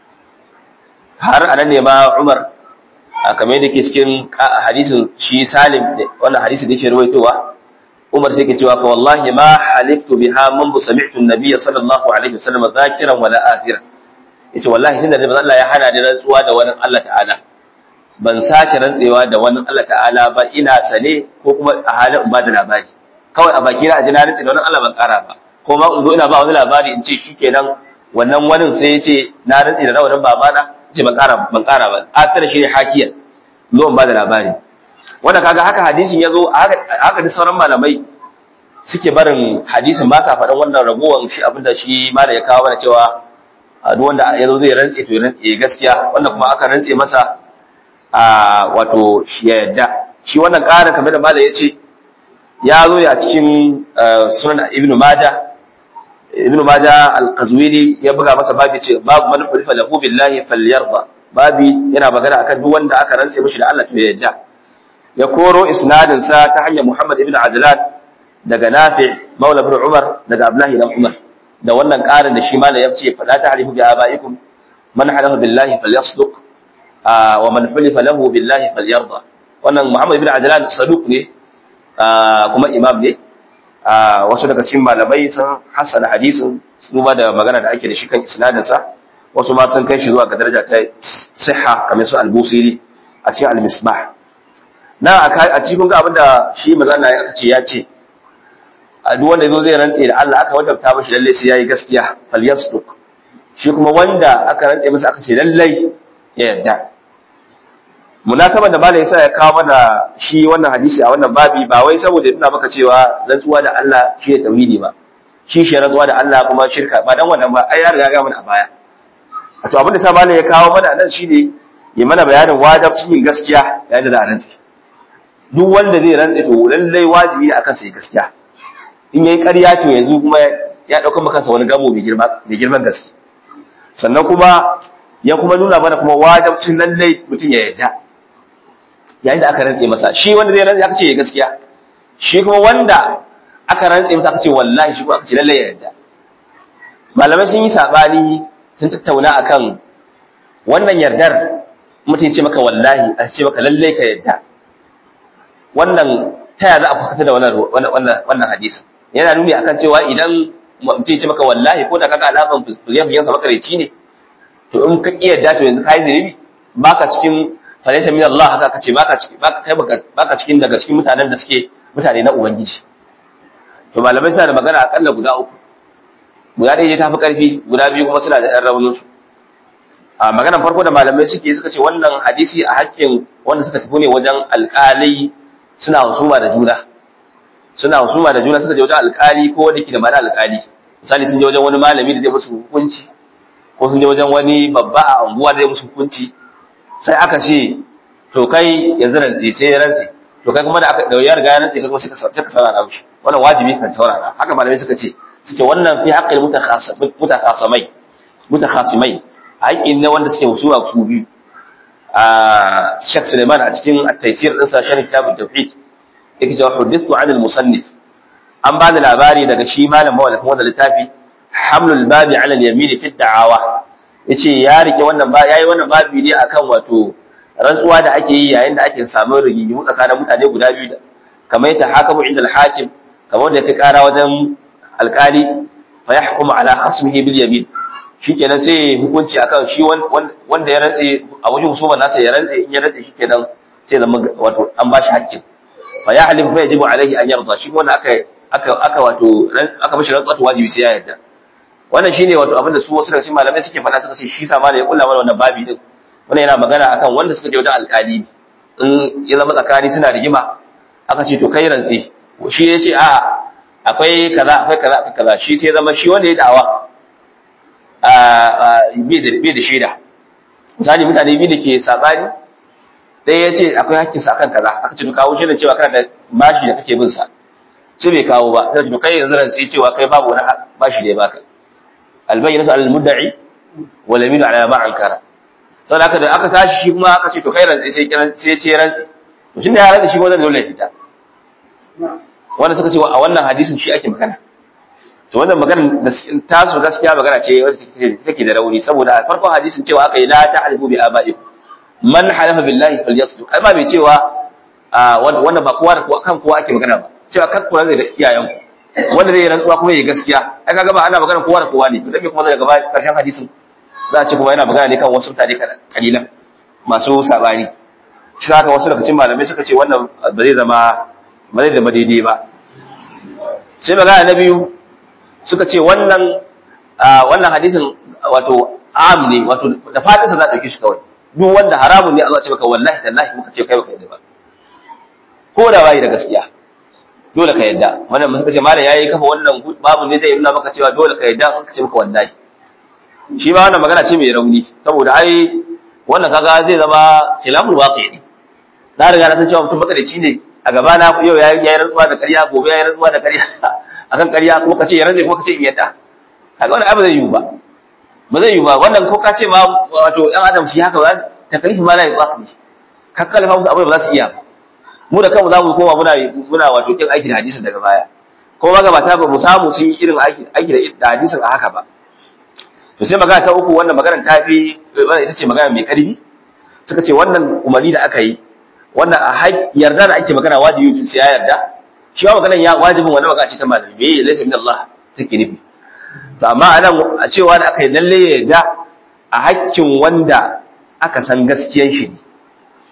har anan ne ma Umar kamar yadda ke cikin hadisin shi Salim wannan hadisi da yake rawaitowa Umar sai ke cewa fa wallahi ma haliftu biha man sami'tu an-nabiy sallallahu alaihi wasallam zakiran wala athiran yace wallahi tunda da Allah ya hana ni rantsuwa da wani Allah ta'ala ban sake rantsewa da wani Allah ta'ala ba ina sane ko kuma a halin ba da labari kawai a baki na aji na rantse da wani Allah ban kara ba ko ma in zo ina ba wani labari in ce shikenan wannan wani sai ya ce na rantse da rawanin babana ce ban kara ban kara ba akira shi ne hakiyan zo in ba da labari wanda kaga haka hadisin ya zo haka duk sauran malamai suke barin hadisin ba sa faɗin wannan ragowar shi abinda shi malam ya kawo mana cewa duk wanda ya zo zai rantse to ya gaskiya wanda kuma aka rantse masa a wato ya yadda shi wannan ƙarin kamar da malam ya ce ya zo ya cikin sunan ibnu maja ibnu maja al-qazwini ya buga masa babi ce babu man hulifa lahu billahi falyarda babi yana magana akan duk wanda aka rantse mishi da Allah to ya yadda ya koro isnadin sa ta hanyar Muhammad ibn Ajlan daga Nafi Maula ibn Umar daga Abdullahi ibn Umar da wannan ƙarin da shi malam ya ce fala ta'rifu bi abaikum man halafa billahi falyasduq wa man hulifa lahu billahi falyarda wannan Muhammad ibn Ajlan saduq ne kuma imam ne wasu daga cikin malamai sun hasana hadisin duba da magana da ake da shi kan isnadin sa wasu ma sun kai shi zuwa ga daraja ta sihha kamar su al-Busiri a cikin al-Misbah na a cikin ga abinda shi mazana aka ce ya ce a duk wanda zo zai rantse da Allah aka wadabta mashi lalle sai yayi gaskiya falyasduq shi kuma wanda aka rantse masa aka ce lalle ya yarda munasabar da malai yasa ya kawo mana shi wannan hadisi a wannan babi ba wai saboda ina maka cewa rantsuwa da Allah shi ne tauhidi ba shi shi rantsuwa da Allah kuma shirka ba dan wannan ba ai ya riga ga mana a baya to abin da sa malai ya kawo mana nan shine ya mana bayanin wajibcin yin gaskiya yayin da za a rantse duk wanda zai rantse to lallai wajibi ne akan sai gaskiya in yayi ƙarya to yanzu kuma ya dauka maka kansa wani gamo mai girma mai girman gaske sannan kuma ya kuma nuna mana kuma wajibcin lallai mutum ya yarda yayin da aka rantse masa shi wanda zai rantse aka ce ya gaskiya shi kuma wanda aka rantse masa aka ce wallahi shi kuma aka ce lallai ya yarda malamai sun yi sabani sun tattauna akan wannan yardar mutum ya ce maka wallahi a ce maka lallai ka yarda wannan ta yaya za a fuskanta da wannan wannan hadisin yana nuni akan cewa idan mutum ya ce maka wallahi ko da kaga alaman fuziyan sa makareci ne to in ka ki yarda to yanzu kai zunubi baka cikin falaysa min Allah haka kace baka cikin baka kai baka cikin daga cikin mutanen da suke mutane na ubangiji to malamai suna da magana akalla guda uku guda ɗaya ta fi ƙarfi guda biyu kuma suna da ɗan raunin su a maganar farko da malamai suke suka ce wannan hadisi a hakkin wanda suka tafi ne wajen alƙalai suna husuma da juna suna husuma da juna suka je wajen alƙali ko wanda ke da mana alƙali misali sun je wajen wani malami da zai musu hukunci ko sun je wajen wani babba a unguwa da zai musu hukunci sai aka ce to kai yanzu rantsi sai ya rantsi to kai kuma da aka da ya riga ya rantsi kai kuma sai ka sai ka saurara mishi wannan wajibi kan saurara haka malamai suka ce suke wannan fi haqqil mutakhasamai mutakhasimai haƙƙin ne wanda suke husuma su biyu a Sheikh Suleiman a cikin at-taysir din sa sharh kitab at-tauhid yake cewa hudithu 'an al-musannif an ba da labari daga shi malam mawallafin wannan littafi hamlul babi 'ala al-yamin fi ad-da'awa yace ya rike wannan ba yayi wannan babi ne akan wato rantsuwa da ake yi yayin da ake samun rigingimu tsakanin mutane guda biyu da kamar yadda hakamu inda al-hakim kamar da ya kara wajen alkali fa yahkumu ala khasmihi bil yamin shikenan sai hukunci akan shi wanda ya rantse a wajen husuman nasa ya rantse in ya rantse shikenan sai zama wato an bashi haƙƙin fa ya halin fa yajibu alaihi an yarda shi wanda aka aka aka wato aka mishi rantsuwa to wajibi sai ya yarda wannan shine wato abin da su wasu daga cikin malamai suke faɗa suka ce shi sa malai ya kulla mana wannan babi din wannan yana magana akan wanda suka je wajen alkali in ya zama tsakani suna rigima aka ce to kai rantse shi ya ce a akwai kaza akwai kaza akwai kaza shi sai zama shi wanda ya da'awa bai da shaida misali mutane biyu da ke sabani ɗaya ya ce akwai hakkin sa kan kaza aka ce to kawo shaidan cewa kana da bashi da kake bin sa sai bai kawo ba sai to kai yanzu ran sai cewa kai babu wani bashi da ya baka albayyinatu alal mudda'i wal yaminu ala ma ankara saboda haka da aka tashi shi kuma aka ce to kai rantsi sai kiran sai ce rantsi to tunda ya rantsi shi wannan dole ya fita wanda suka ce a wannan hadisin shi ake magana to wannan magana tasu gaskiya magana ce wacce take da rauni saboda a farkon hadisin cewa aka yi la ta'rifu bi aba'ikum man halafa billahi falyasduq ai ba bai cewa wannan ba kowa da kowa kan kowa ake magana ba cewa kan kowa zai da iyayen wanda zai rantsuwa kuma yayi gaskiya ai kaga ba ana magana kowa da kowa ne to dan me kuma daga gaba karshen hadisin za a ce kuma yana magana ne kan wasu mutane kalilan masu sabani shi haka wasu daga cikin malamai suka ce wannan ba zai zama ba zai zama daidai ba sai magana na biyu suka ce wannan wannan hadisin wato am ne wato da fadinsa za a ɗauki shi kawai duk wanda haramun ne Allah ce maka wallahi tallahi muka ce kai baka yadda ba ko da bai da gaskiya dole ka yadda wannan suka ce malam yayi kafa wannan babu ne zai nuna maka cewa dole ka yadda an ka ce maka wallahi shi ma wannan magana ce mai rauni saboda ai wannan kaga zai zama khilaful waqi ne na riga na san cewa mutum makarici ne a gaba na yau yayi rantsuwa da ƙarya gobe yayi rantsuwa da ƙarya akan ƙarya kuma kace ya rantsa kuma kace in yadda kaga wannan abu zai yiwu ba ba zai yiwu ba wannan ko kace ma wato ɗan adam shi haka ba takalifi ma la yaqaq ne ka kalafa musu abu ba za su iya mu da kanmu za mu koma muna muna wato kin aiki da hadisin daga baya ko magabata ba mu samu sun yi irin aiki aiki da hadisin a haka ba to sai magana ta uku wannan magana ta fi wannan ita ce magana mai ƙarfi suka ce wannan umarni da aka yi wannan a yarda da ake magana wajibi su ya yarda shi ba maganan ya wajibin wani magana ce ta malami bai laysa min Allah take nufi to amma anan a cewa da aka yi lalle ya yarda a hakkin wanda aka san gaskiyan shi ne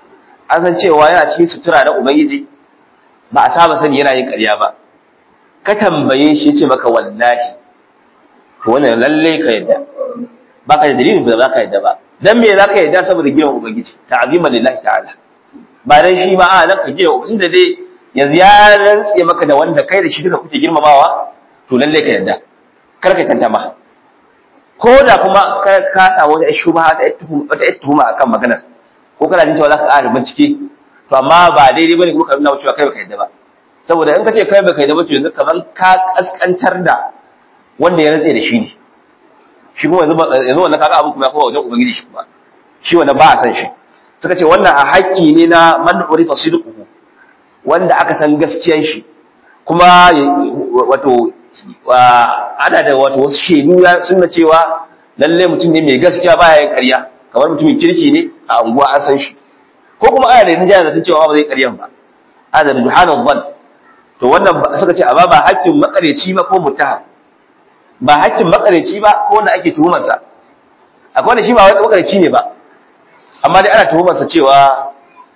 an san cewa yana cikin sutura na ubangiji ba a saba sani yana yin ƙarya ba ka tambaye shi ce maka wallahi to wannan lalle ka yadda ba ka da dalilin da za ka yadda ba dan me za ka yadda saboda girman ubangiji ta'ziman lillahi ta'ala ba dan shi ma a nan ka girma inda dai yanzu ya rantse maka da wanda kai da shi duka kuke girmamawa to lalle ka yadda kar ka tantama ko da kuma ka samu wata shubha wata tuhuma akan maganar ko kana jin cewa za ka ƙara bincike to amma ba daidai bane kuma ka nuna cewa kai baka yadda ba saboda in ka ce kai baka yadda ba to yanzu kaman ka kaskantar da wanda ya rantse da shi ne shi kuma yanzu yanzu wannan kaga abu kuma ya kowa wajen ubangiji shi kuma shi wannan ba a san shi suka ce wannan a haƙƙi ne na man urifa sidquhu wanda aka san gaskiyan shi kuma wato ana da wato wasu shaidu ya sunna cewa lalle mutum ne mai gaskiya baya yin ƙarya kamar mutumin kirki ne a unguwa an san shi ko kuma ana da rinjaya da sun cewa ba zai ƙaryan ba ana da duhanan ban to wannan suka ce amma ba haƙƙin makareci ba ko mutaham ba haƙƙin makareci ba ko wanda ake tuhumarsa akwai wanda shi ba wani makareci ne ba amma dai ana tuhumarsa cewa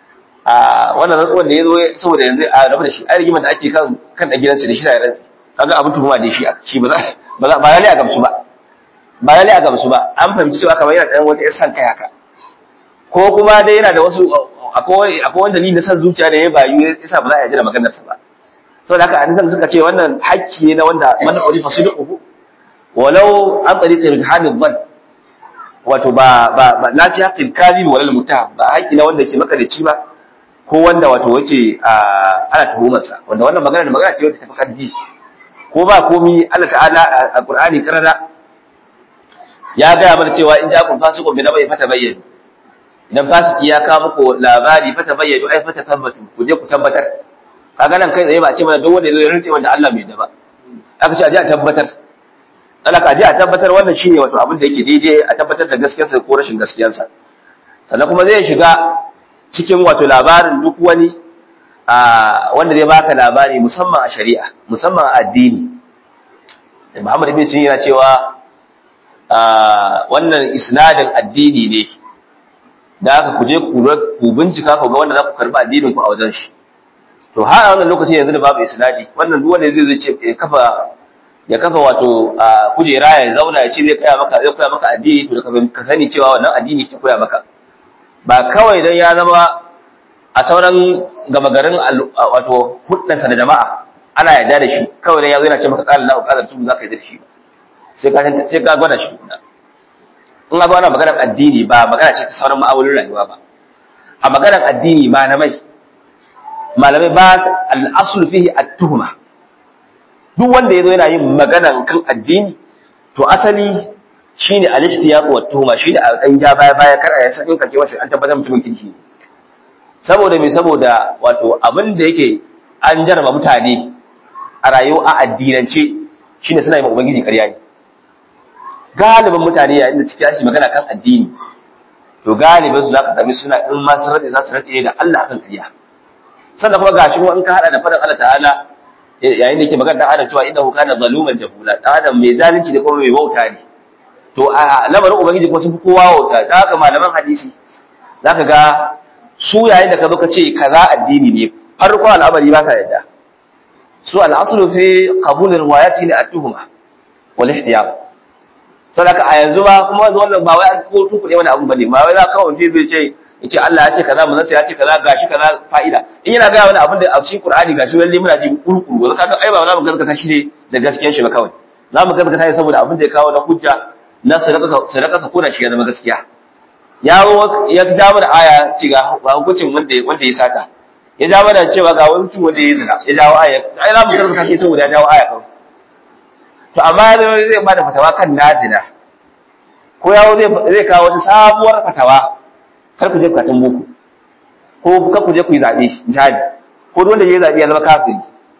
a wannan rantsuwar da ya zo saboda yanzu a rabu da shi ai rigimar da ake kan kan da gidansu da shi da rantsi kaga abin tuhuma da shi shi ba za ba za ba lalle a gamsu ba ba lalle a gamsu ba an fahimci cewa kamar yana dan wata san kai haka ko kuma dai yana da wasu akwai akwai wani dalili na san zuciya da ya bayu yasa ba za a yi da maganar sa ba saboda haka an san suka ce wannan hakki ne na wanda man urifa sidquhu walau an tsari irhanin ban wato ba ba ba la fi haqqil kadhib wal mutaham ba haƙi na wanda ke makarici ba ko wanda wato wace ana tuhumar sa wanda wannan magana da magana ce wanda tafi kaddi ko ba komi Allah ta'ala a Qur'ani karara ya ga mana cewa in ja'akum fasiqun bi nabai fata bayyana idan fasiki ya kawo muku labari fata bayyana ai fata tabbatu ku je ku tabbatar kaga nan kai tsaye ba a ce mana duk wanda ya rantse wanda Allah bai da ba aka ce a je a tabbatar Allah ka je a tabbatar wannan shine wato abin da yake daidai a tabbatar da gaskiyarsa ko rashin gaskiyarsa sannan kuma zai shiga cikin wato labarin duk wani a wanda zai baka labari musamman a shari'a musamman a addini Muhammad ibn Sirin yana cewa wannan isnadin addini ne da aka kuje ku bincika ku ga wanda za ku karba addinin ku a wajen shi to har a wannan lokacin yanzu da babu isnadi wannan duk wanda zai ce ya kafa ya kafa wato kujera ya zauna ya ce zai koya maka zai koya maka addini to ka sani cewa wannan addini ke koya maka ba kawai dan ya zama a sauran gama garin wato hudansa da jama'a ana yarda da shi kawai dan ya zo yana ce maka qala lahu qala su za ka yarda da shi sai ka sai ka gwada shi kuma in ga ana maganar addini ba magana ce ta sauran ma'amalin rayuwa ba a maganar addini malamai malamai ba al-aslu fihi at-tuhma duk wanda yazo yana yin maganan kan addini to asali shine al-ihtiyaq wa tuhma shine a dan ja baya baya kar a san kace wace an tabbatar mutumin kirki ne saboda me saboda wato abin da yake an jarraba mutane a rayuwa a addinance shine suna yi ubangiji ƙarya ne galibin mutane yayin da suke shi magana kan addini to galibin su zaka sami suna in ma sun rade za su rade da Allah kan ƙarya sannan kuma gashi kuma in ka hada da faɗin Allah ta'ala yayin da yake magana dan adam cewa innahu kana zaluman jahula dan adam mai zalunci da kuma mai wauta ne to a lamarin ubangiji kuma sun fi kowa wauta da haka malaman hadisi zaka ga su yayin da ka zo ka ce kaza addini ne farko al'amari ba sa yadda su al'aslu fi qabul riwayati ne at-tuhma wal ihtiyab sadaka a yanzu ba kuma wannan ba wai an ko tuku ne wani abu bane ba wai za ka kawai zai ce yace Allah ya ce kaza manzon ya ce kaza gashi kaza fa'ida in yana ga wani abin da a cikin Qur'ani gashi lalle muna ji kurkuru wanda kaga ai ba za mu gaskata shi ne da gaskiyar shi ba kawai za mu gaskata shi saboda abin da ya kawo na hujja na sadaka sadaka ka kona shi ya zama gaskiya ya ya ja mana aya ce ga hukuncin wanda wanda ya sata ya ja mana cewa ga wani mutum wanda ya zina ya jawo aya ai za mu gaskata shi saboda ya jawo aya kawai to amma ya zai ba da fatawa kan nazina ko yawo zai kawo wata sabuwar fatawa kar ku je bukatun boko ko kar ku je ku yi zaɓe jihadi ko wanda ya zaɓe ya zama kafiri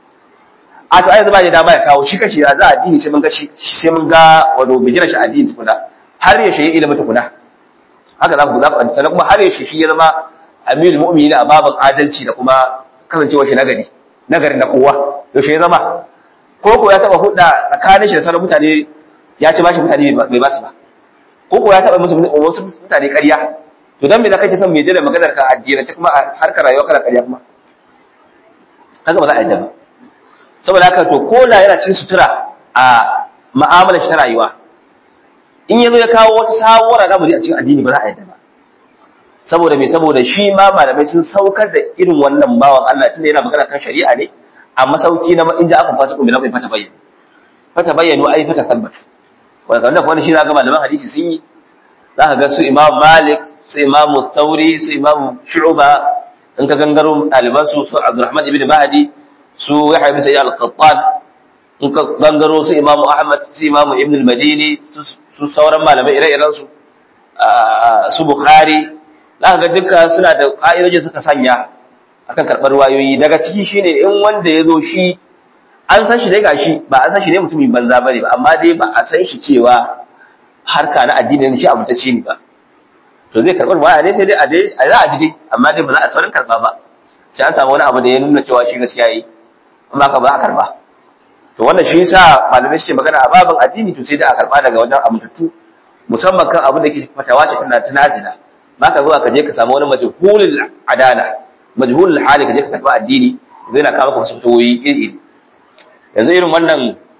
a to ai zama ya dama ya kawo shi kashi za a addini sai mun ga shi sai mun ga wato bai gina shi addini tukuna har ya shi ilimin tukuna haka za ku za ku sannan kuma har ya shi shi ya zama amirul mu'minin a babin adalci da kuma kasancewar shi nagari nagari na kowa yaushe ya zama ko ko ya taba hudda tsakanin shi da sauran mutane ya ci bashi mutane bai ba su ba ko ko ya taba musu wasu mutane ƙarya to dan me da kake son me da maganar ka addini ta kuma harkar rayuwa kana ƙarya kuma haka ba za a yadda ba saboda haka to ko da yana cikin sutura a mu'amalar shi ta rayuwa in yazo ya kawo wata sabuwar al'amari a cikin addini ba za a yadda ba saboda me saboda shi ma malamai sun saukar da irin wannan bawan Allah tunda yana magana kan shari'a ne a masauki na in ja aka fasa kuma bai fata bayyana fata bayyano ai fata tabbat wanda wannan kuma shi zaka malaman hadisi sun yi zaka ga su Imam Malik su Imam Thauri su Imam Shu'ba in ka gangaro ɗaliban su su Abdurrahman ibn Mahdi su Yahya ibn Sa'id al-Qattan in ka gangaro su Imam Ahmad su Imam Ibn al-Madini su sauran malamai ire-iren su su Bukhari za ga duka suna da ƙa'idoji suka sanya akan karɓar wayoyi daga ciki shine in wanda ya zo shi an san shi dai gashi ba an san shi ne mutumin banza bane ba amma dai ba a san shi cewa harka na addini ne shi abu ta ce ni ba to zai karɓar waya ne sai dai a dai a za a ji dai amma dai ba za a saurin karɓa ba sai an samu wani abu da ya nuna cewa shi gaskiya yi amma ka ba a karɓa to wannan shi yasa malamai suke magana a babin addini to sai dai a karɓa daga wajen amintattu musamman kan abin da ke fatawa ce tana tunazina ba ka zuwa ka je ka samu wani majhulul adala majhulul hali ka je ka karɓi addini zai na kawo maka wasu fitowoyi iri yanzu irin wannan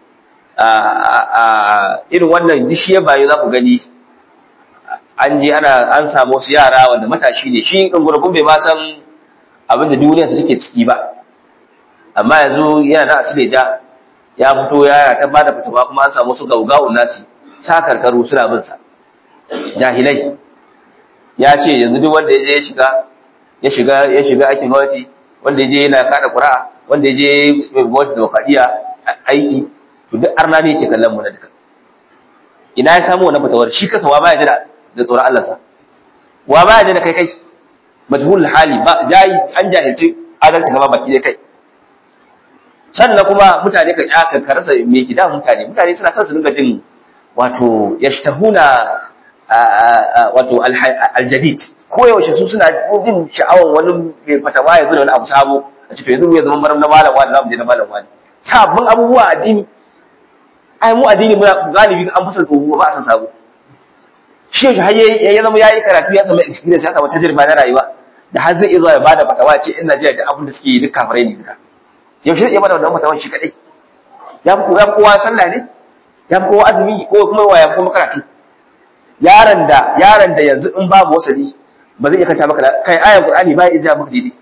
irin wannan dishiya bayu za ku gani an je ana an samu wasu yara wanda matashi ne shi ɗin gurgun bai ma san abin da duniya su take ciki ba amma yanzu yana da asile da ya fito ya ta bada fitawa kuma an samu wasu gaugawun nasi sa karkaru suna bin sa jahilai ya ce yanzu duk wanda ya je ya shiga ya shiga ya shiga aikin gwamnati wanda ya je yana kada ƙura'a wanda ya je mai gwamnati da aiki to duk arna ne yake kallon mu na duka ina ya samu wannan fitawar shi kasa wa baya da da tsoron Allah sa wa baya da kai kai majhul hali ba jayi an jahilci adalci gaba baki dai kai sannan kuma mutane kan aka karasa me gida mutane mutane suna son su dinga jin wato yashtahuna wato aljadid ko yaushe su suna jin sha'awan wani mai fatawa ya zo da wani abu sabo a cikin yanzu ya zama maram na malam wani zamu je na malam wani sabbin abubuwa addini ai mu addini muna galibi an fasa tsoho ba a san sabo shi yaushe har ya zama yayi karatu ya samu experience ya samu tajriba na rayuwa da har zai iya zuwa ya bada fatawa ce in Najeriya da abin da suke yi duk kafirai ne duka yaushe zai iya bada wannan fatawan shi kadai ya fi kowa sallah ne ya fi kowa azumi ko kuma wa ya fi kuma karatu yaron da yaron da yanzu in babu wasali ba zai iya kanta maka kai ayan qur'ani ba ya iya maka daidai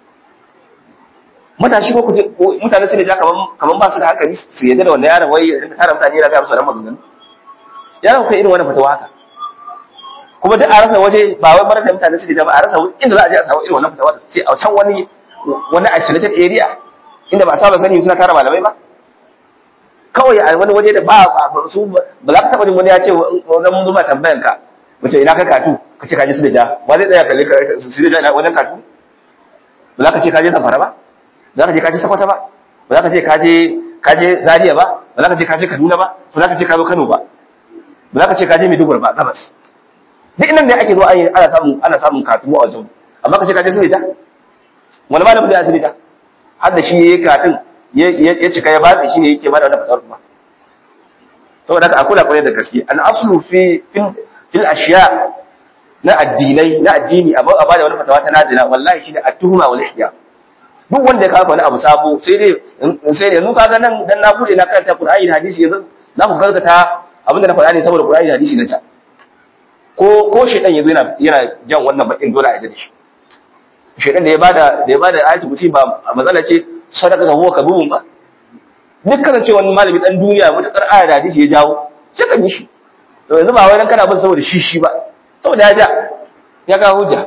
matashi ko mutane su ne ja kaman kaman ba su da hankali su yadda da wannan yaron wai ya rinka tara mutane yana ga musu ran maganganu yaron kai irin wannan fatawa haka kuma duk a rasa waje ba wai bar da mutane su ja ba a rasa inda za a je a samu irin wannan fatawa sai a can wani wani isolated area inda ba a saba sani suna tara malamai ba kawai a wani waje da ba su ba za ka taɓa jin wani ya ce wajen mun zuma tambayan ka mace ina ka katu ka ce kaji su da ja ba zai tsaya kalli su da ja wajen katu ba za ka ce kaje zamfara ba ba za ka je kaje sakwata ba ba za ka ce kaje kaje zaria ba ba za ka ce kaje kaduna ba ba za ka ce ka zo kano ba ba za ka ce kaje maiduguri ba gabas duk inda ne ake zo ana samun ana samun katu a wajen amma ka ce kaje su da ja wani malamin da ya su da ja har da shi yayi katun ya cika ya batsi shi ne yake bada wannan fasar kuma saboda haka akula kwarai da gaske an aslu fi fil ashiya na addinai na addini a bada wani fatawa ta nazila wallahi shi ne at-tuhma wal ihya duk wanda ya kawo wani abu sabo sai dai sai dai yanzu kaga nan dan na bude na karanta Qur'ani da hadisi yanzu na ku gaskata abinda na faɗa ne saboda Qur'ani da hadisi na ta ko ko shedan yanzu yana yana jan wannan bakin dole a yadda shi shedan da ya bada da ya bada ayatu kusi ba matsala ce sadaka ga huwa kabubun ba dukkan ce wani malami dan duniya mutakar aya da hadisi ya jawo sai kan yi shi to yanzu ba wai dan kana bin saboda shi shi ba saboda ya ja ya kawo hujja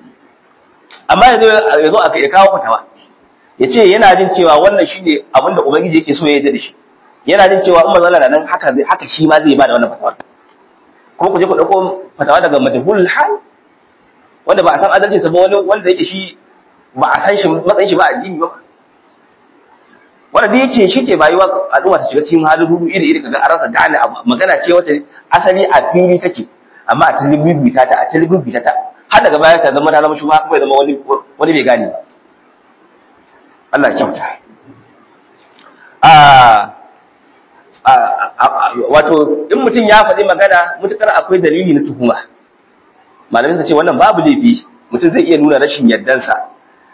amma yanzu yazo aka ya kawo fatawa yace yana jin cewa wannan shine abin da ubangiji yake so ya yarda da shi yana jin cewa in manzala da nan haka zai haka shi ma zai ba da wannan fatawa ko ku je ku dauko fatawa daga majhulul hal wanda ba a san adalci sa ba wani wanda yake shi ba a san shi matsayin shi ba addini ba wanda da yake shi ke bayuwa al'umma ta shiga cikin halin rudu iri iri kaga an rasa gane magana ce wata asali a fili take amma a talibibita ta a talibibita ta har daga baya ta zama ta zama shugaba kuma ya zama wani wani bai gane ba Allah ya kyauta a wato in mutum ya faɗi magana mutukar akwai dalili na tuhuma malamai suka ce wannan babu laifi mutum zai iya nuna rashin yardansa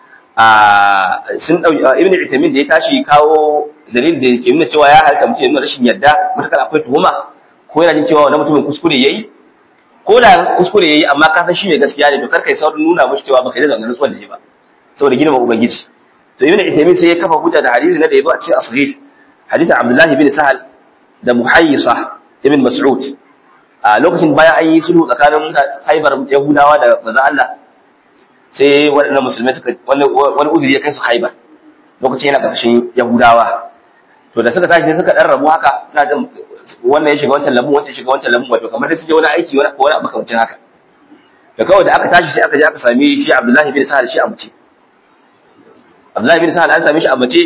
a sun dau ibn Uthaymeen da ya tashi kawo dalilin da ke nuna cewa ya halka mutum ya nuna rashin yarda mutakar akwai tuhuma ko yana jin cewa wannan mutumin kuskure yayi ko da kuskure yayi amma ka san shi ne gaskiya ne to kar kai saurin nuna mushi cewa baka yi da rantsuwar da shi ba saboda girma ubangiji to ibn Uthaymeen sai ya kafa hujja da hadisi na da yabo a cikin asghir hadisin Abdullah ibn Sahal da Muhayyisa ibn Mas'ud a lokacin bayan an yi sulhu tsakanin Khaybar Yahudawa da manzo Allah sai waɗannan musulmai suka wani uzuri ya kai su Khaybar lokacin yana ƙarshen Yahudawa to da suka tashi sai suka dan rabu haka ina jin wannan ya shiga wancan lambun wancan ya shiga wancan lambun wato kamar dai sun je wani aiki wani wani abu kamar haka da kawai da aka tashi sai aka je aka sami shi Abdullahi bin Sahal shi a mace Abdullahi bin Sahal an same shi a mace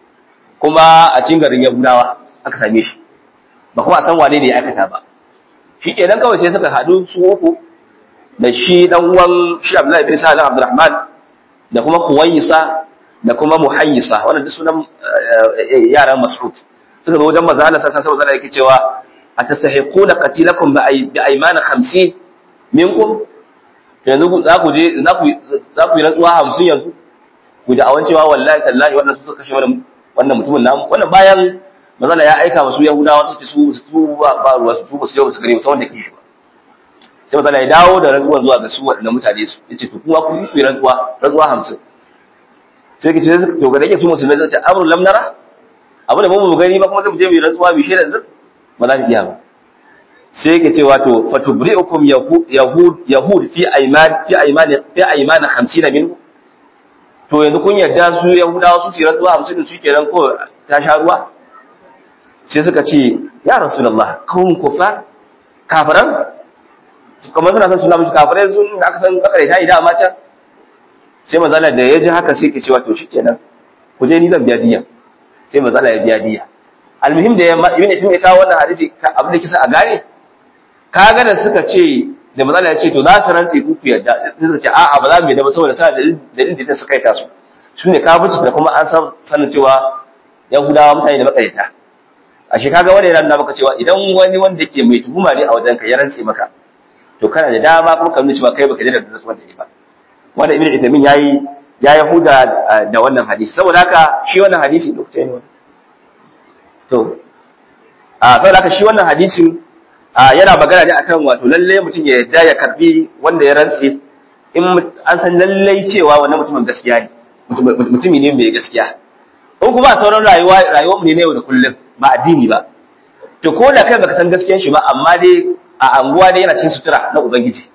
kuma a cikin garin Yahudawa aka same shi ba kuma a san wane ne ya aikata ba shi kenan kawai sai suka haɗu su uku da shi dan uwan shi Abdullahi bin Sa'ad Abdurrahman da kuma Khuwaysa da kuma Muhayyisa wannan duk sunan yaran Mas'ud suka zo wajen manzo Allah sallallahu alaihi wasallam yake cewa atastahiquna qatilakum bi aymana 50 minkum yanzu za ku je za ku za ku yi rantsuwa 50 yanzu ku da awan cewa wallahi tallahi wannan su suka kashe wannan wannan mutumin namu wannan bayan manzo ya aika masu Yahudawa su ce su su ba ruwa su ba su yau su gare musamman da kishi ba sai matsala ya dawo da rantsuwa zuwa ga su waɗanda mutane su ya ce to kuma kun yi rantsuwa rantsuwa hamsin sai ka ce to ga dake su musulmai zai ce amrun lam nara abu da mu gani ba kuma zai mu je mu yi rantsuwa bi shaidar zur ba za ta iya ba sai ka ce wato fatubri'ukum yahud yahud yahud fi ayman fi ayman fi ayman 50 minhu to yanzu kun yarda su yahudawa su yi rantsuwa 50 su kenan ko ta sha ruwa sai suka ce ya rasulullah kawun kufar kafiran kamar suna son suna mishi kafirai sun da aka san kakare ta yi dama can sai mazala da ya ji haka sai ke cewa to shi kenan ku je ni zan biya diya sai mazala ya biya diya almuhim da ya ibn ibn ya kawo wannan hadisi abin da kisa a gane kaga da suka ce da mazala ya ce to za su rantse ku ku yadda sai suka ce a'a ba za mu yadda ba saboda sa dalilin da suka yi tasu su ne kafirci da kuma an san sanin cewa yahudawa mutane da makareta a shi kaga wanda yana nuna maka cewa idan wani wanda ke mai tuhuma ne a wajen ka ya rantse maka to kana da dama kuma ka nuna cewa kai baka da rantsuwar da ba wanda ibnu Uthaymeen yayi ya yahuda da wannan hadisi saboda haka shi wannan hadisi lokacin ne to a saboda haka shi wannan hadisin yana magana ne akan wato lalle mutum ya yarda ya karbi wanda ya rantse in an san lalle cewa wannan mutumin gaskiya ne mutumi ne mai gaskiya in kuma a sauran rayuwa rayuwar mu ne na yau da kullum ba addini ba to ko da kai baka san gaskiyar shi ba amma dai a anguwa dai yana cikin sutura na ubangiji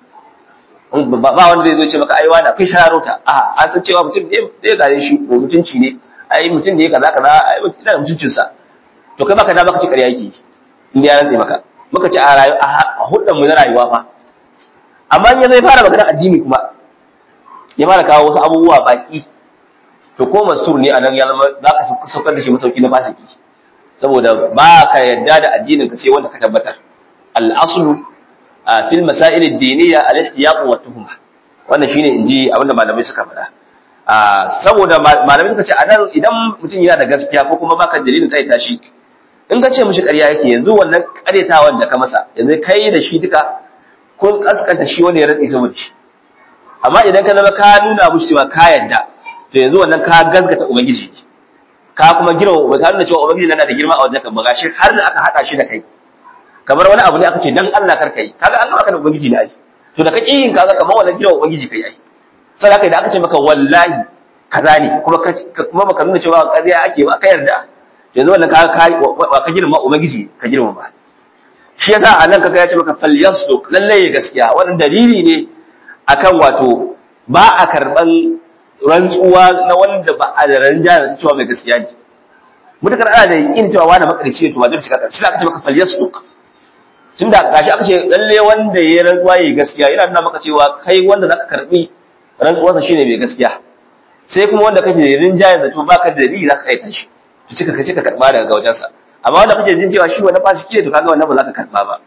ba wanda zai zo ce maka ai wani kai sharota a an san cewa mutum ne zai gare shi ko mutunci ne ai mutum ne kaza kaza ai mutum da mutuncin sa to kai baka da baka ci ƙarya yake in ya rantse maka muka ci a rayu a huddan mu na rayuwa fa amma in ya zai fara magana addini kuma ya fara kawo wasu abubuwa baki to ko mastur ne anan ya zama za ka saukar da shi masauki na fasiki saboda ba ka yarda da addinin ka sai wanda ka tabbatar al-aslu fil masail ad-diniyya al-ihtiyaq wa tuhma wannan shine inji abinda malamai suka faɗa saboda malamai suka ce anan idan mutum yana da gaskiya ko kuma baka dalilin kai tashi in ka ce mishi ƙarya yake yanzu wannan ƙaryatawan da ka masa yanzu kai da shi duka kun kaskanta shi wanda ya rantsi saboda shi amma idan ka zama ka nuna mishi cewa ka yarda to yanzu wannan ka gaskata ubangiji ka kuma girma ka nuna cewa ubangiji yana da girma a wajen ka ba gashi har da aka hada shi da kai kamar wani abu ne aka ce dan Allah kar kai kaga an maka da ubangiji ne ai to da kake yin kaga kamar wannan girma ubangiji kai ai sai haka idan aka ce maka wallahi kaza ne kuma kuma baka nuna cewa ƙarya ake ba ka yarda yanzu wannan ka ka ka girma ubangiji ka girma ba shi yasa a nan kaga ya ce maka falyasduq lalle gaskiya wannan dalili ne akan wato ba a karban rantsuwa na wanda ba a da ranja da cewa mai gaskiya ne mutakar ana da yakin cewa wani makarici ne to wajen shiga karshe aka ce maka falyasduq tunda gashi aka ce lalle wanda ya rantsuwa yayi gaskiya yana nuna maka cewa kai wanda zaka karbi rantsuwarsa shine mai gaskiya sai kuma wanda kake da rinjaye da to baka da dalili zaka kaita shi to cika kace ka karba daga wajensa amma wanda kake jin cewa shi wani fasiki ne to kaga wannan ba za ka karba ba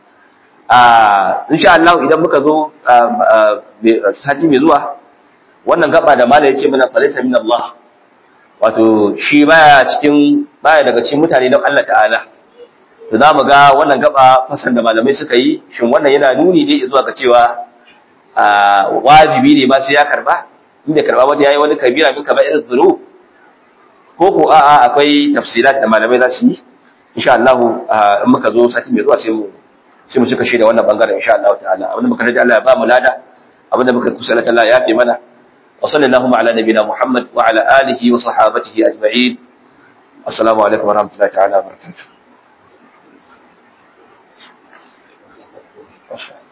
a insha Allah idan muka zo sati mai zuwa wannan gaba da mala yace mana falaysa min Allah wato shi baya cikin baya daga cikin mutane don Allah ta'ala to za mu ga wannan gaba fasan da malamai suka yi shin wannan yana nuni ne zuwa ga cewa wajibi ne ma sai ya karba inda karba wata yayi wani kabira min kaba irin zuru ko ko a'a akwai tafsirat da malamai za su yi insha Allah in muka zo sati mai zuwa sai mu sai mu cika shi da wannan bangaren insha Allah ta'ala abinda muka rage Allah ya ba mu lada abinda muka kusa Allah ya fi mana wa sallallahu ala nabina Muhammad wa ala alihi wa sahabatihi ajma'in assalamu alaikum wa rahmatullahi ta'ala wa barakatuh